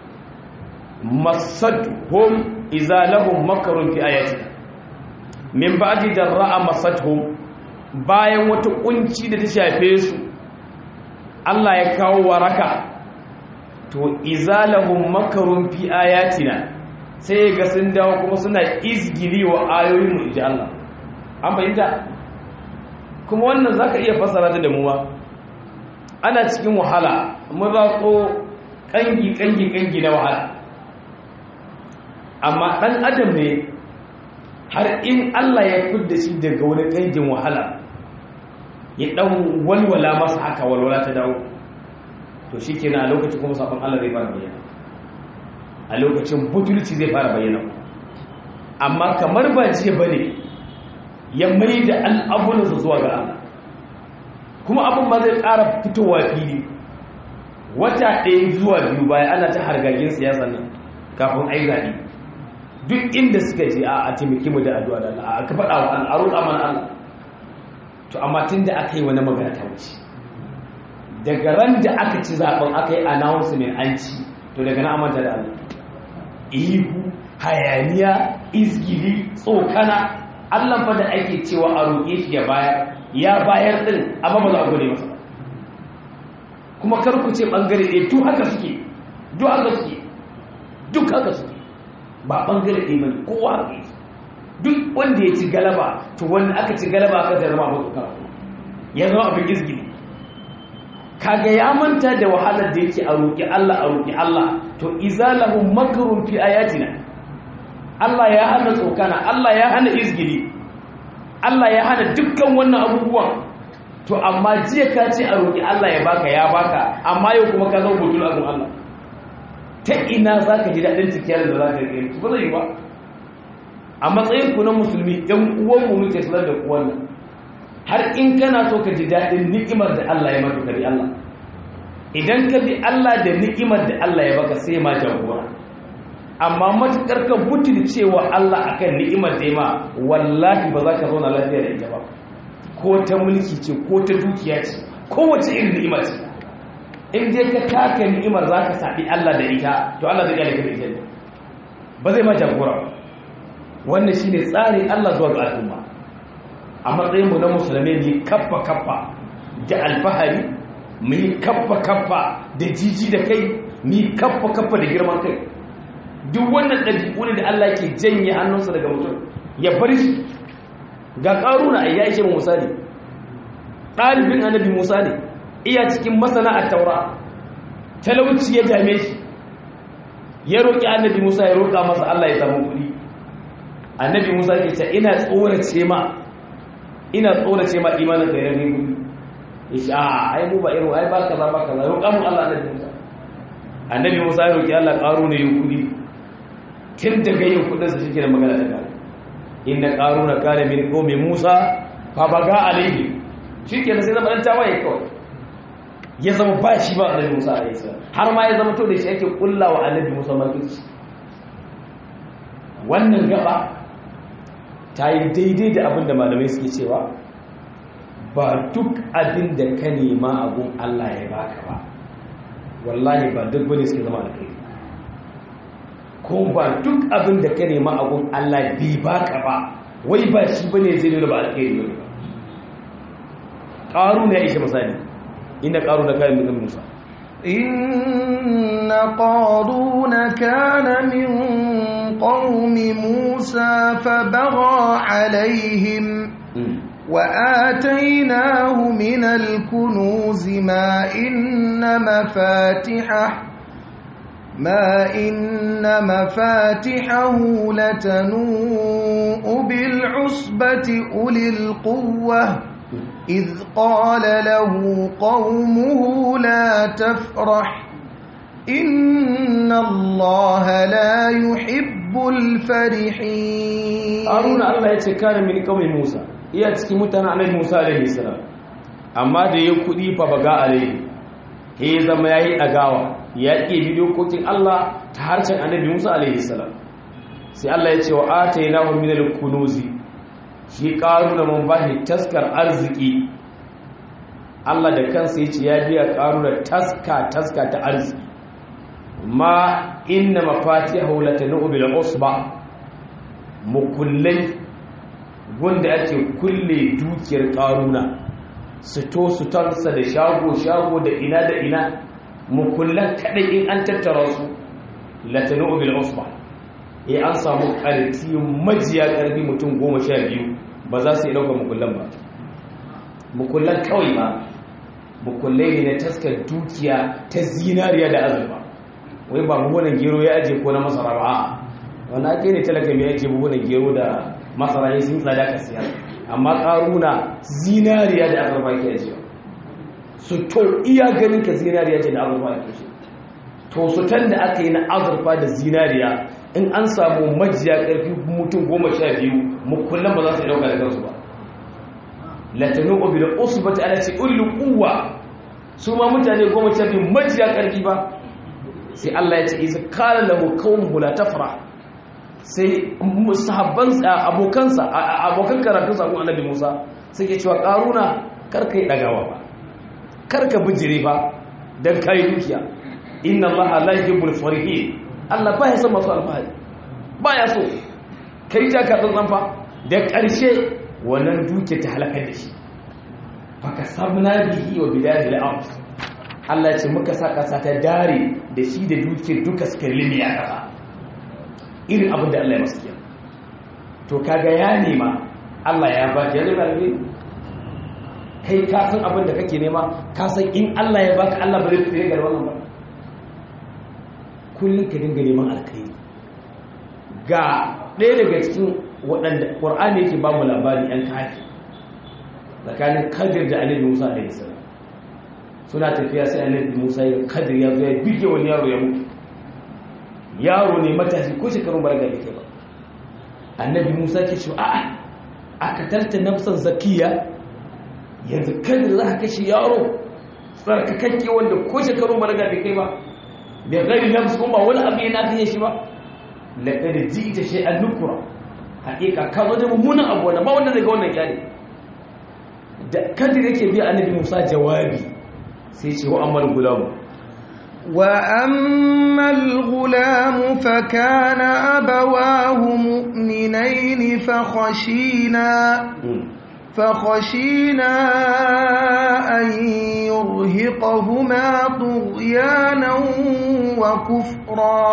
masadhum idza lahum makarun fi ayatina min ba'di darra'a masathum bayan wata kunci da ta shafe su Allah ya kawo waraka to izalahum makarun fi ayatina sai ga sun dawo kuma suna izgili wa ayoyin mu inji Allah an bayyana kuma wannan zaka iya fasara ta da mu ma ana cikin wahala mun zako kangi kangi kangi na wahala amma dan adam ne har in Allah ya fidda shi daga wani kangin wahala ya dan walwala masa haka walwala ta dawo to shi kenan a lokacin kuma sabon Allah zai fara bayyana a lokacin butulci zai fara bayyana amma kamar ba jiya bane ya mai da al'abulansa zuwa ga Allah kuma abin ba zai ƙara fitowa fili wata ɗaya zuwa biyu baya ana ta hargagin siyasa nan kafin ai zaɓe duk inda suka je a taimaki mu da addu'a da Allah aka faɗa wa Allah a roƙa mana Allah to amma tun da aka yi wani magana ta wuce daga ran da aka ci zaben aka yi announcement an ci to daga na amanta da Allah ihu hayaniya izgili tsokana Allah fa da ake cewa a roƙe shi ya bayar ya bayar din amma ba za a gode masa kuma kar ku ce bangare ɗaya duk haka suke duk haka suke duk haka suke ba bangare ɗaya bane kowa haka yake duk wanda ya ci galaba to wanda aka ci galaba aka zama abu tsokana ya zama abin izgili kaga ya manta da wahalar da yake a roƙi Allah a roƙi Allah to izalahu makrun fi ayatina Allah ya hana tsokana Allah ya hana izgili Allah ya hana dukkan wannan abubuwan to amma jiya ka ce a roƙi Allah ya baka ya baka amma yau kuma ka zama butul azum Allah ta ina zaka ji dadin cikiyar da zaka yi ba zai yi ba a matsayin ku na musulmi ɗan uwan mu muke sanar da ku wannan har in kana so ka ji daɗin ni'imar da Allah ya maka kari Allah idan ka bi Allah da ni'imar da Allah ya baka sai ma jagora amma matukar ka butul cewa Allah akan ni'imar da ya ma wallahi ba za ka zauna lafiya da ita ba ko ta mulki ce ko ta dukiya ce kowace irin ni'ima ce in dai ka taka ni'imar za ka saɓi Allah da ita to Allah zai gane ka da ita ba zai ma jagora ba wannan shi ne tsarin Allah zuwa ga al'umma a matsayinmu na musulmi ne kaffa kaffa da alfahari mu yi kaffa kaffa da jiji da kai mu yi kaffa kaffa da girman kai duk wannan ɗabi'u ne da Allah ke janye hannunsa daga mutum ya bar shi ga ƙaruna a ya ishe mu misali ɗalibin annabi musa ne iya cikin masana a taura talauci ya dame shi ya roƙi annabi musa ya roƙa masa Allah ya samu kuɗi annabi musa ke ce ina tsorace ma ina tsorace ma imanin kai rage kuɗi ya ce a ai mu ba irin ai ba kaza ba kaza roƙa mu Allah annabi musa annabi musa ya roƙi Allah ƙaro ne yin kuɗi tun daga yin kuɗinsa shi ke da magana ta kare inda ƙaro na kare min ƙomi musa fa baga alaihi shi ke sai zama ɗan tawaye kawai ya zama ba shi ba annabi musa a isa har ma ya zama to da shi ake kulla wa annabi musa makirci wannan gaba ta yi daidai da abin da malamai suke cewa ba duk abin da ka nema abun allah ya baka ba wallahi ba duk bane suke zama da kai ko ba duk abin da ka nema abun allah bai baka ba wai ba shi bane zai nuna ba alkhairi ne ba ƙaru ya ishe misali inda ƙaru da kayan mutum musa إن قارون كان من قوم موسى فبغى عليهم وآتيناه من الكنوز ما إن مفاتحه ما إن مفاتحه لتنوء بالعصبة أولي القوة إذ قال له قومه لا تفرح إن الله لا يحب الفرحين haruna allah ya ce kare mini kawai musa iya cikin mutane annabi musa alaihi salam amma da ya kudi fa baga alaihi he zama yayi dagawa ya ke bi dokokin allah ta harshen annabi musa alaihi salam sai allah ya ce wa atainahu min al-kunuzi shi karuna mun bashi taskar arziki allah da kansa ya ce ya biya karuna taska taska ta arziki ma inna mafatihahu latanu bil usba mukullai wanda ake kulle dukiyar karuna sito sutarsa da shago-shago da ina da ina mukullan kadai in an tattara su latanu bil usba eh an samu karti majiya karfi mutum goma sha biyu ba za su yi ɗaukar mukullan ba mukullan kawai ba mukullai ne na taskar dukiya ta zinariya da azurfa wai ba buhunan gero ya aje ko na masara ba wani ake ne talaka mai ake buhunan gero da masara ya sun tsada ka siyar amma karuna zinariya da azurfa ke ajiya su to iya ganin ka zinariya ce da azurfa ke shi to su tan da aka yi na azurfa da zinariya in an samu majiya karfi mutum goma sha biyu mukullan ba za su dauka da kansu ba latanu bil usbati ala ce ulul quwwa su ma mutane goma sha biyu majiya karfi ba sai Allah ya ce isa kala lahu qaumuhu la tafra sai sahabban abokansa abokan karatu sa kun annabi Musa sai ke cewa karuna karka yi dagawa ba karka bijire ba dan kai dukiya inna Allah la yuhibbul farihin Allah baya son masu alfahari baya so kai ta ka tsantsan fa da ƙarshe wannan duke ta halaka da shi faka sabna bihi wa bidadil ard Allah ce muka sa ƙasa ta dare da shi da duke duka suka limi a ƙasa irin abin da Allah ya masu kiyar to kaga ya nema Allah ya ba ya nema ne kai ka san abin da kake nema ka san in Allah ya baka Allah ba zai tsere ga wannan ba kullum ka dinga neman alkhairi ga ɗaya daga cikin waɗanda ƙwar'ani yake ba mu labari ‘yan kafi tsakanin kadir da annabi musa da isa suna tafiya sai annabi musa ya kadir ya zo ya bige wani yaro ya mutu yaro ne matashi ko shekarun barga da ke ba annabi musa ke ce a'a a katarta nafsan zakiya yanzu kadir za ka kashe yaro tsarkakakke wanda ko shekarun balaga bai kai ba bai gari lamsu kuma wani abu yana fiye shi ba laƙar ji ita shi an nukura haƙiƙa ka zo da mummunan abu wanda ba wanda zai ga wannan kyale da kadir yake biya annabi musa jawabi sai ce wa ammal gulamu وأما الغلام فكان أبواه مؤمنين فخشينا فخشينا أن يرهقهما طغيانا وكفرا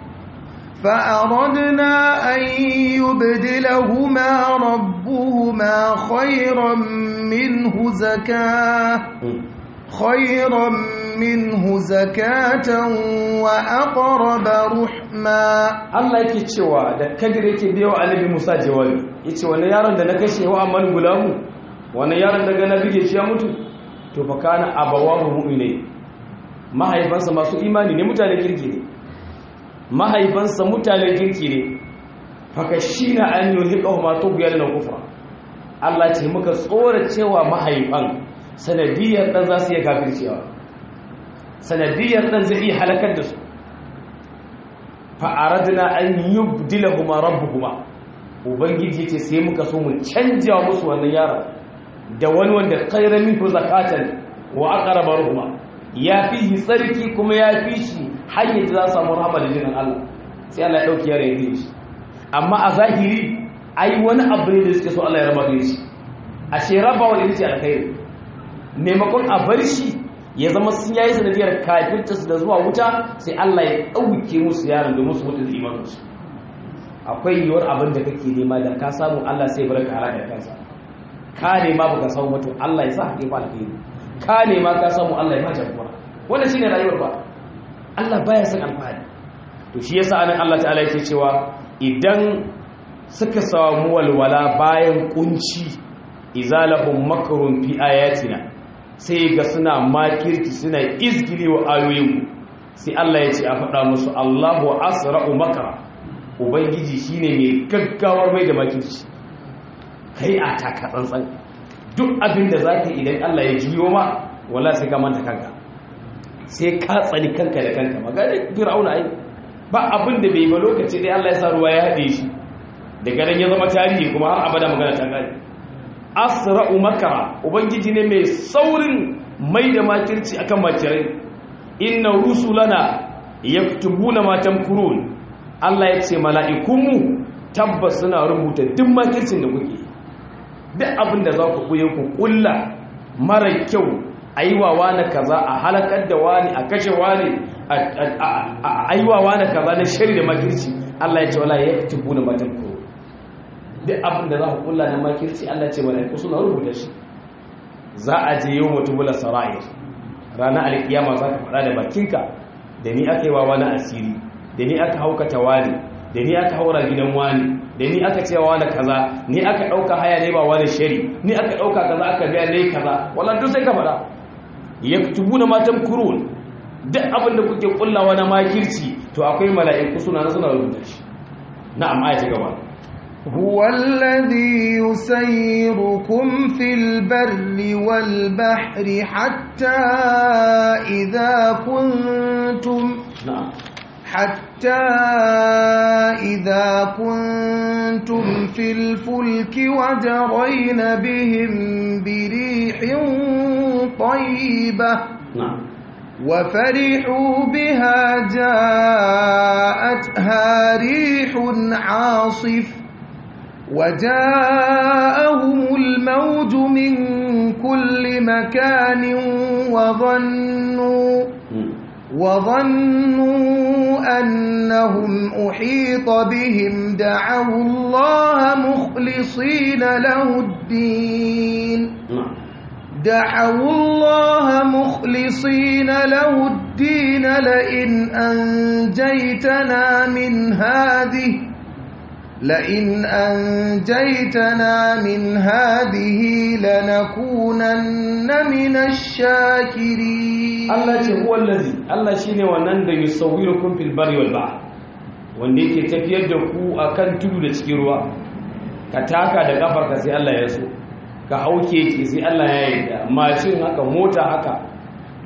فأردنا أن يبدلهما ربهما خيرا منه زكاة خيرا منه زكاة وأقرب رحما Allah yake cewa da kadir yake biyo annabi Musa jawabi yace wannan yaron da na kashe wa amman gulamu wannan yaron da ga na bige shi ya mutu to fa kana abawahu mu'minai mahaifansa masu imani ne mutane kirki ne mahaifansa mutane kirki ne fa kashina an yuhiqahu ma tughyan na kufra Allah ce muka tsora cewa mahaifan sanadiyar dan za su iya kafircewa sanadiyar dan zai iya halakar da su fa'aradina an yi dilahuma rabbuhuma ubangiji ce sai muka so mu canja musu wannan yaron da wani wanda khairan minhu zakatan wa aqraba ruhuma ya fi shi tsarki kuma ya fi shi hanyar da za su samu rahama da jinin Allah sai Allah ya dauki yaron ya fi shi amma a zahiri ai wani abu ne da suke so Allah ya raba da shi a ce rabawa da yake alkhairi maimakon a bar shi ya zama sun yayi sanadiyar kafirtarsu da zuwa wuta sai Allah ya ɗauke musu yaron domin su mutu da imaninsu akwai yiwuwar abin da kake nema da ka samu Allah sai barka halaka da kansa ka nema baka samu mutum Allah ya sa ka fa alheri ka nema ka samu Allah ya ba jagora wannan shine rayuwar ba Allah baya son alfahari to shi yasa anan Allah ta'ala yake cewa idan suka samu walwala bayan kunci izalahum makrun fi ayatina sai ga suna makirki suna izgili wa ayoyinmu sai Allah ya ce a faɗa musu Allahu asra'u makara ubangiji shine mai gaggawar mai da makirci kai a taka tsantsan duk abin da zaka idan Allah ya juyo ma wala sai ka manta kanka sai ka tsani kanka da kanka magana fir'auna ai ba abin da bai ba lokaci dai Allah ya sa ruwa ya haɗe shi daga nan ya zama tarihi kuma har abada magana ta kare asra'u makara ubangiji ne mai saurin mai da makirci akan makirai inna rusulana yaktubuna ma tamkurun Allah ya ce mala'ikunmu tabbas suna rubuta duk makircin da kuke duk abin da za ku kuye ku kulla mara kyau aiwa wani kaza a halakar da wani a kashe wani a aiwa wani kaza na shari da makirci Allah ya ce wala yaktubuna ma tamkurun duk abin da za ku kulla na makirci Allah ce mala'iku suna rubuta shi za a je yau mutubula sara'ir ranar alkiyama za ka faɗa da bakinka da ni aka yi wa wani asiri da ni aka haukata wani da ni aka haura gidan wani da ni aka cewa wani kaza ni aka ɗauka haya ne ba wani shari ni aka ɗauka kaza aka biya ne kaza wala duk sai ka faɗa ya tubu na matan kurun duk abin da kuke kullawa na makirci to akwai mala'iku suna suna rubuta shi na'am aya ta gaba هو الذي يسيركم في البر والبحر حتى إذا كنتم na'am حتى إذا كنتم في الفلك وجرين بهم بريح طيبة na'am وفرحوا بها جاءتها ريح عاصف وجاءهم الموج من كل مكان وظنوا وظنوا أنهم أحيط بهم دعوا الله مخلصين له الدين na'am دعوا الله مخلصين له الدين لئن أنجيتنا من هذه لئن أنجيتنا من هذه لنكونن من الشاكرين Allah ce huwa allazi Allah shine wannan da yusawwirukum fil barri wal bahr wanda yake tafiyar da ku akan tudu da cikin ruwa ka taka da kafarka sai Allah ya so ka hauke ki sai Allah ya yarda mashin haka mota haka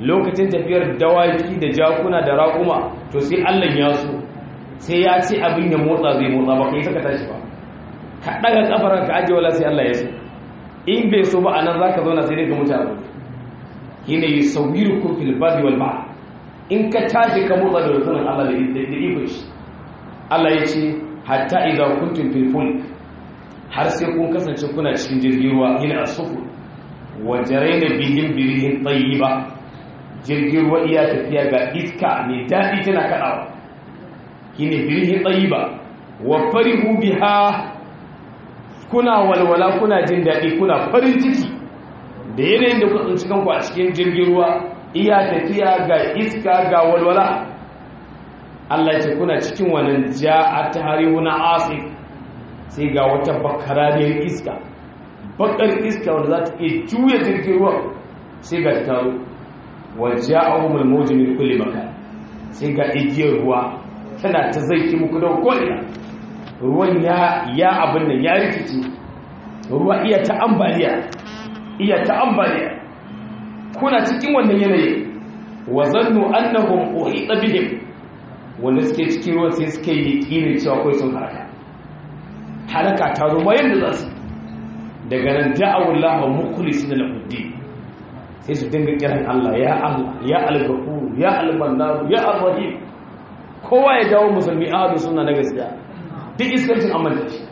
lokacin tafiyar dawaki da jakuna da raƙuma to sai Allah ya so sai ya ce abin ya motsa zai motsa ba kai saka tashi ba ka daga kafar ka aje wala sai Allah ya so in bai so ba anan zaka zauna sai dai ka mutu abu shine yusawwirukum fil barri wal bahr in ka tashi ka motsa da rukunin Allah da ikon shi Allah ya ce hatta idza kuntum fil fulk har sai kun kasance kuna cikin jirgin ruwa ina asufu wa jaraina bihim birihin tayyiba jirgin ruwa iya tafiya ga iska ne dadi tana kadawa shine birihin tayyiba wa farihu biha kuna walwala kuna jin dadi kuna farin ciki da yanayin da kuka tsinci kanku a cikin jirgin ruwa iya tafiya ga iska ga walwala Allah ce kuna cikin wannan ja'a tarihu na asif sai ga wata bakarariyar iska bakar iska wanda za ta iya juya jirgin ruwa sai ga ta taro wa ja'ahumul mawju min kulli makan sai ga igiyar ruwa tana ta zaiki muku da ko'ina ruwan ya ya abin nan ya rikice ruwa iya ta ambaliya iya ta ambaliya kuna cikin wannan yanayi wa zannu annahum uhita bihim wanda suke cikin ruwan sai suke yi kinin cewa kai sun halaka halaka ta zo ma yadda za su daga nan da'awul lahu mukhlisina lahu din sai su dinga kiran Allah ya Allah ya al-ghafur ya al-mannan ya ar-rahim kowa ya dawo musulmi ahadu sunna na gaskiya duk iskancin amanta shi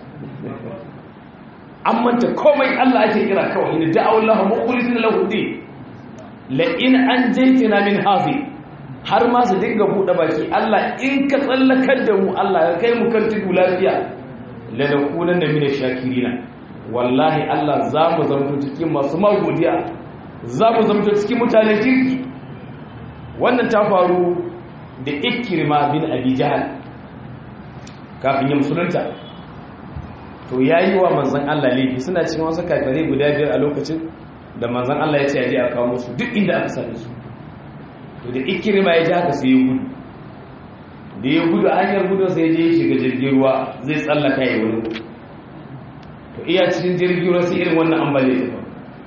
amanta komai Allah ake kira kawai ne da'awul lahu mukhlisina lahu din la in anjaytina min hazi har ma su dinga buɗe baki Allah in ka tsallakar da mu Allah ya kai mu kan tudu lafiya lanakunan da mina shakirina wallahi Allah za mu zamto cikin masu magodiya za mu zamto cikin mutanen kirki wannan ta faru da ikirma bin abi jahal kafin ya musulunta to ya yi wa manzan Allah laifi suna cikin wasu kafirai guda biyar a lokacin da manzan Allah ya ce ya je a kawo musu duk inda aka same su to da ikirma ya ji haka sai ya gudu da ya gudu hanyar gudu sai je ya shiga jirgin ruwa zai tsallaka ya wani to iya cikin jirgin ruwa sai irin wannan ambaliya ta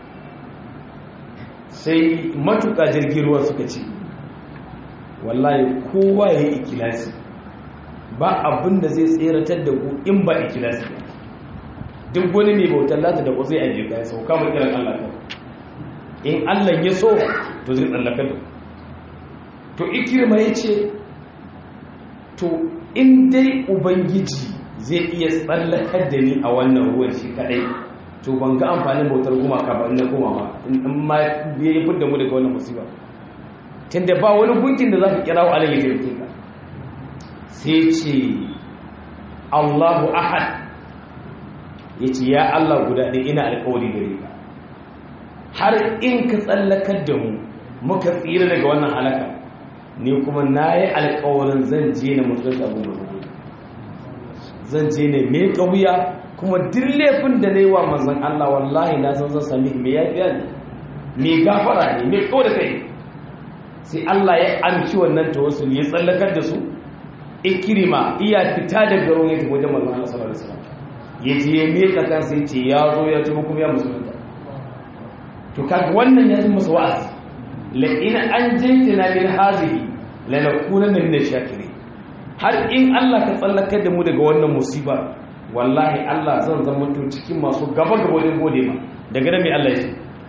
sai matuka jirgin ruwa suka ce wallahi kowa ya yi ikilasi ba abin da zai tseratar da ku in ba ikilasi ba duk wani mai bautar lata da ku zai ajiye ka ya sauka mai kiran Allah ka in Allah ya so to zai tsallaka da to ikirma ya ce to in dai ubangiji zai iya tsallakar da ni a wannan ruwan shi kadai to ban ga amfanin bautar gumaka ba inda goma ba in ma ya yi fudda mu daga wannan musiba tunda ba wani gunkin da za ka kira wa alayhi taimake ka sai ce allahu ahad ya ce ya allah guda ɗaya ina alkawari gare ka har in ka tsallakar da mu muka tsira daga wannan halaka ni kuma na yi alkawarin zan je na musulunta abin da zan je ne mai ƙauya kuma duk laifin da na yi wa manzan Allah wallahi na san zan sami mai yafiya ne mai gafara ne mai kawo da kai sai Allah ya amshi wannan tawassul ya tsallakar da su ikirima iya fita da garon ya tafi wajen manzan Allah sallallahu alaihi wasallam ya je ya meka kansa ya ce ya zo ya tuba kuma ya musulunta to kaga wannan ya zama masa wa'azi la in an jaytana min hazihi lanakunanna min ash-shakirin har in Allah ka tsallakar da mu daga wannan musiba wallahi Allah zan zama to cikin masu gaba gaba wajen gode ma daga nan mai Allah ya ce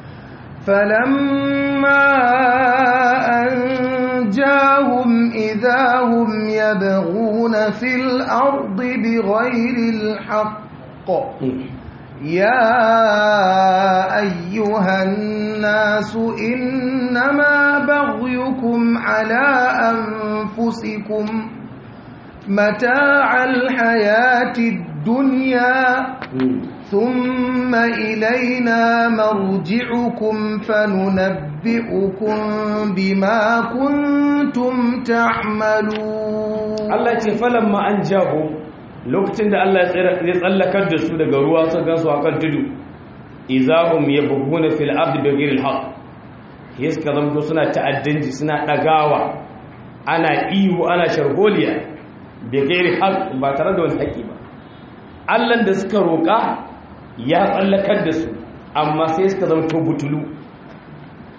falamma anjahum idahum yabghuna fil ardi bighayri al-haqq يا أيها الناس إنما بغيكم على أنفسكم متاع الحياة الدنيا ثم إلينا مرجعكم فننبئكم بما كنتم تعملون الله فلما أنجاهم lokacin da Allah ya tsallakar da su daga ruwa su gansu a kan tudu izahum yabghuna fil ardi bighayri al-haqq yaska zamto suna ta'addanci suna dagawa ana ihu ana sharholiya bighayri haqq ba tare da wani haƙi ba Allah da suka roƙa ya tsallakar da su amma sai suka zamto butulu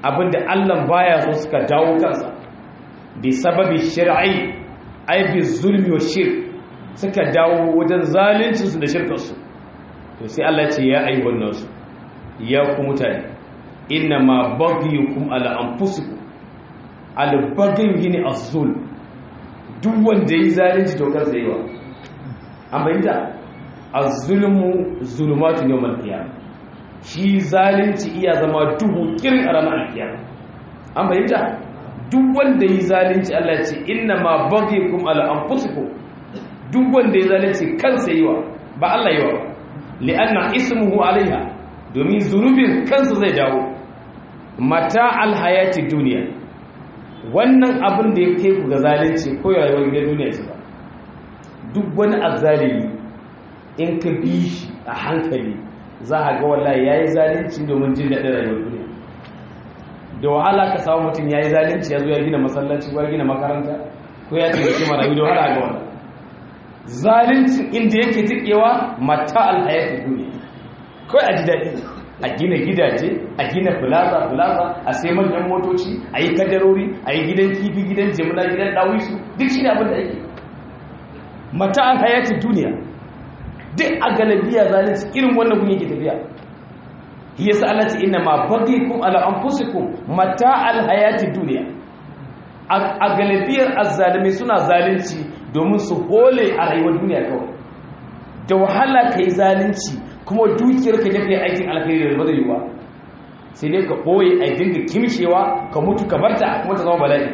abinda Allah baya so suka dawo kansa bi sababi shar'i ai bi zulmi wa shirk suka dawo wajen zalunci su da shirkar su to sai Allah ce ya ayyuhan nasu ya ku mutane inna ma baghiyukum ala anfusikum al baghy yini az-zulm duk wanda yi zalunci to kansa yi wa an bayyana az-zulmu zulumatun yawmal qiyamah shi zalunci iya zama duhu kirin a ranar alkiyama an bayyana duk wanda yi zalunci Allah ce inna ma baghikum ala anfusikum duk wanda yi zalunci kansa yi wa ba Allah yi wa ba li'anna ismuhu alaiha domin zunubin kansa zai dawo mata alhayati duniya wannan abin da ya kai ku ga zalunci ko rayuwar gidan duniya ce ba duk wani azzalimi in ka bi shi a hankali za a ga wallahi yayi zalunci domin jin daɗin rayuwar duniya da wahala ka samu mutum yayi zalunci ya zo ya gina masallaci ko ya gina makaranta ko ya taimaki marayu da wahala ga wannan zalunci inda yake tikewa mata alhayatu duniya kawai a ji daɗi a gina gidaje a gina filaza filaza a sai manyan motoci a yi kadarori a yi gidan kifi gidan jimina gidan ɗawisu duk shi ne abin da ake mata alhayatu duniya duk a galabiya zalunci irin wannan kun yake tafiya shi yasa Allah ce inna ma baghikum ala anfusikum mata alhayati duniya a galibiyar azzalimi suna zalunci domin su hole a rayuwar duniya kawai da wahala kai zalunci kuma dukiyar ka tafiya aikin alkhairi da bazai ba sai dai ka boye a dinga kimshewa ka mutu ka barta kuma ta zama bala'i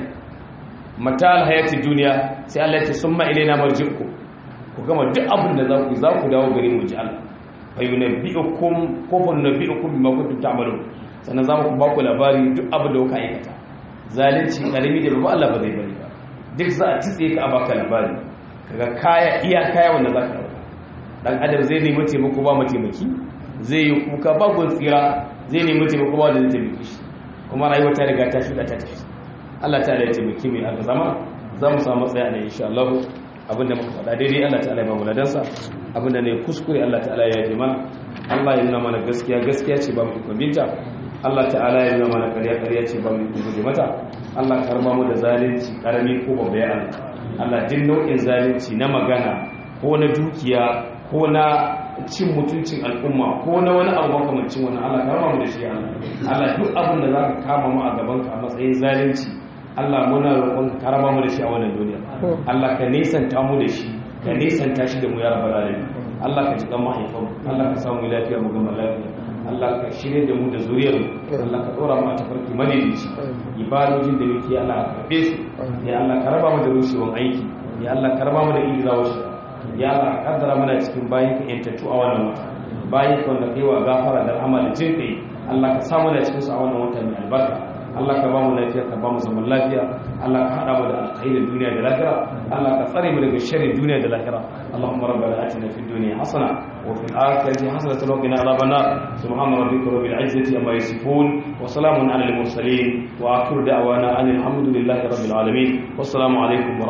mata alhayati duniya sai Allah ya ce summa ilaina marji'ukum ku gama duk abin da za ku za ku dawo gare mu ji Allah fa yunabbi'ukum ko fa yunabbi'ukum bima kuntum ta'malun sannan za mu ba ku labari duk abin da kuka aikata zalunci karimi da babu Allah ba zai bari ba duk za a titse ka a baka labari kaga kaya iya kaya wanda za ka dauka dan adam zai nemi taimako ba mataimaki zai yi kuka ba gun tsira zai nemi taimako ba da zai taimaki shi kuma rayuwa ta riga ta shiga ta tafi Allah ta ya taimaki mai aka zama za mu samu tsaya ne insha Allah abinda muka faɗa daidai Allah ta'ala ya ba mu ladansa abinda ne kuskure Allah ta'ala ya yi mana Allah ya nuna mana gaskiya gaskiya ce ba mu ikon binta Allah ta'ala ya nuna mana ƙarya ƙarya ce ba mu ikon guje mata Allah karba mu da zalunci karami ko babba ya Allah Allah din nau'in zalunci na magana ko na dukiya ko na cin mutuncin al'umma ko na wani abu makamancin wannan Allah karba mu da shi Allah Allah duk abin da zaka kama mu a gaban ka a matsayin zalunci Allah muna roƙon ka raba mu da shi a wannan duniya Allah ka nisanta mu da shi ka nisanta shi da mu ya rabbal alamin Allah ka jikan mahaifan Allah ka samu lafiya mu gama lafiya Allah ka shirye da mu da zuriyar mu Allah ka dora mu a tafarki madaidaici ibadojin da muke Allah ka karbe su ya Allah ka raba mu da rushewan aiki ya Allah ka raba mu da izawa shi ya Allah ka kaddara mana cikin bayin ka yantattu a wannan wata bayin ka wanda kai wa gafara da rahama da jin kai Allah ka samu da cikin su a wannan wata mai albarka Allah ka ba mu lafiya ka ba mu zaman lafiya Allah ka hada mu da alkhairin duniya da lahira Allah ka tsare mu daga sharrin duniya da lahira Allahumma rabbana atina fid dunya hasana wa fil akhirati hasanatan wa qina adhaban nar subhana rabbika rabbil izzati amma yasifun wa salamun alal mursalin wa akhiru da'wana alhamdulillahi rabbil alamin wassalamu alaikum